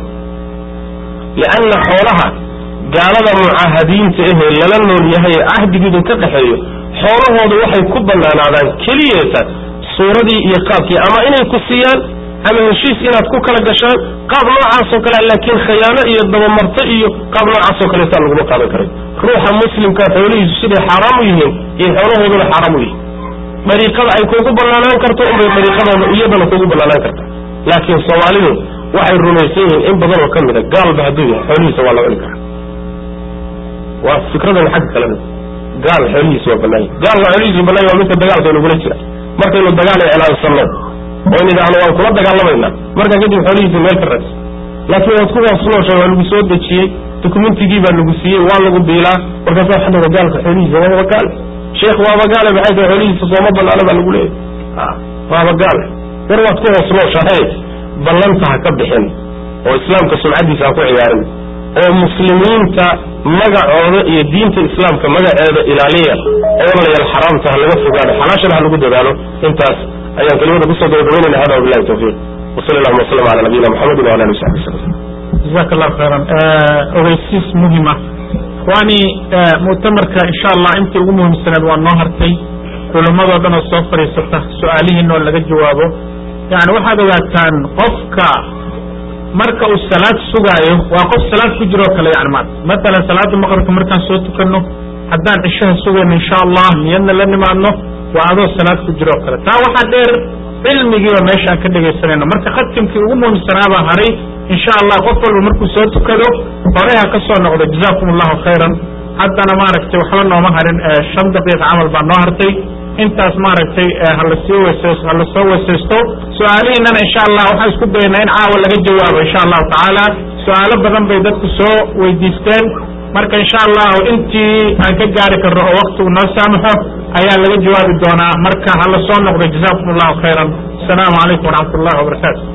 lianna xoolaha gaalada mucaahadiinta ahee lala nool yahay ee cahdigiidun ka dhexeeyo xoolahooda waxay ku banaanaadaan keliyeeta suuradii iyo qaabkii ama inay ku siiyaan ama heshiis inaad ku kala gashaan qaab noocaasoo kale laakiin khayaano iyo dabamarto iyo qaab noocaasoo kaleetaa laguma qaadan karay ruuxa muslimkaa xoolihiisu siday xaaraam u yihiin iyo xoolahooduna xaaraam u yihiin dariiqada ay kugu banaanaan karto unbay dariiqadooda iyadana kugu banaanaan karta laakiin soomaalidu waxay rumaysan yihiin in badan oo ka mid a gaalba hadduu yahay xoolihiisa waa la cuni karaa waa fikradan xagga kalena gaal xoolihiisa waa banaanya gaalka xoolihiisa banaanya waa midka dagaalka inagula jira markaynu dagaal iclaansanno oo in idhaahno waan kula dagaalamaynaa markaa kadib xoolihiisa meel ka raadsa laakiin waad ku hoosnoosha waa lagu soo dejiyey dokumentigii baa lagu siiyey waa lagu biilaa markaasa waxaa dhaga gaalka xoolihiisa waaba gaale sheekh waaba gaale maxay tahay xoolihiisa sooma banaana baa lagu leeyahy waaba gaale war waad ku hoosnooshahay ballanta ha ka bixin oo islaamka sumcaddiisa ha ku ciyaarin oo muslimiinta magacooda iyo diinta islaamka magaceeda ilaaliya oo walaalayaal xaraamta ha laga fogaado xalaashana ha lagu dadaalo intaas ayaan kelimada kusoo gabagabaynayna hada wabilahi tawfiiq wasali allahuma wasalam ala nabiyina muxamedin wala ali wasaxbi wasalam jazaak allahu khayran ogeysiis muhima ikhwaani mu'tamarka insha allah intii ugu muhiimsaneed waa noo hartay culammadoo dhan oo soo fadhiisata su-aalihiina oo laga jawaabo yani waxaad ogaataan qofka marka uu salaad sugaayo waa qof salaad ku jiro o kale yani maata matalan salaada maqribka markaan soo tukano haddaan cishaha sugayno insha allah niyadna la nimaadno waa adoo salaad ku jiro o kale taa waxaa dheer cilmigiiba meeshaan ka dhegaysanayno marka khatimkii ugu muhiimsanaabaa haray insha allah qof walba markuu soo tukado hore ha ka soo noqdo jazakum allahu khayran haddana maaragtay waxba nooma harin shan daqiiqa camal baa noo hartay intaas maaragtay halasii weses hala soo weesaysto su-aalihiinana insha allah waxaan isku dayaynaa in caawa laga jawaabo insha allahu tacaala su-aalo badan bay dadku soo weydiisteen marka insha allahu intii aan ka gaari karno oo waktigu noo saamaxo ayaa laga jawaabi doonaa marka hala soo noqdo jazakum allahu khayran asalaamu calaykum waraxmat ullahi wabarakaatu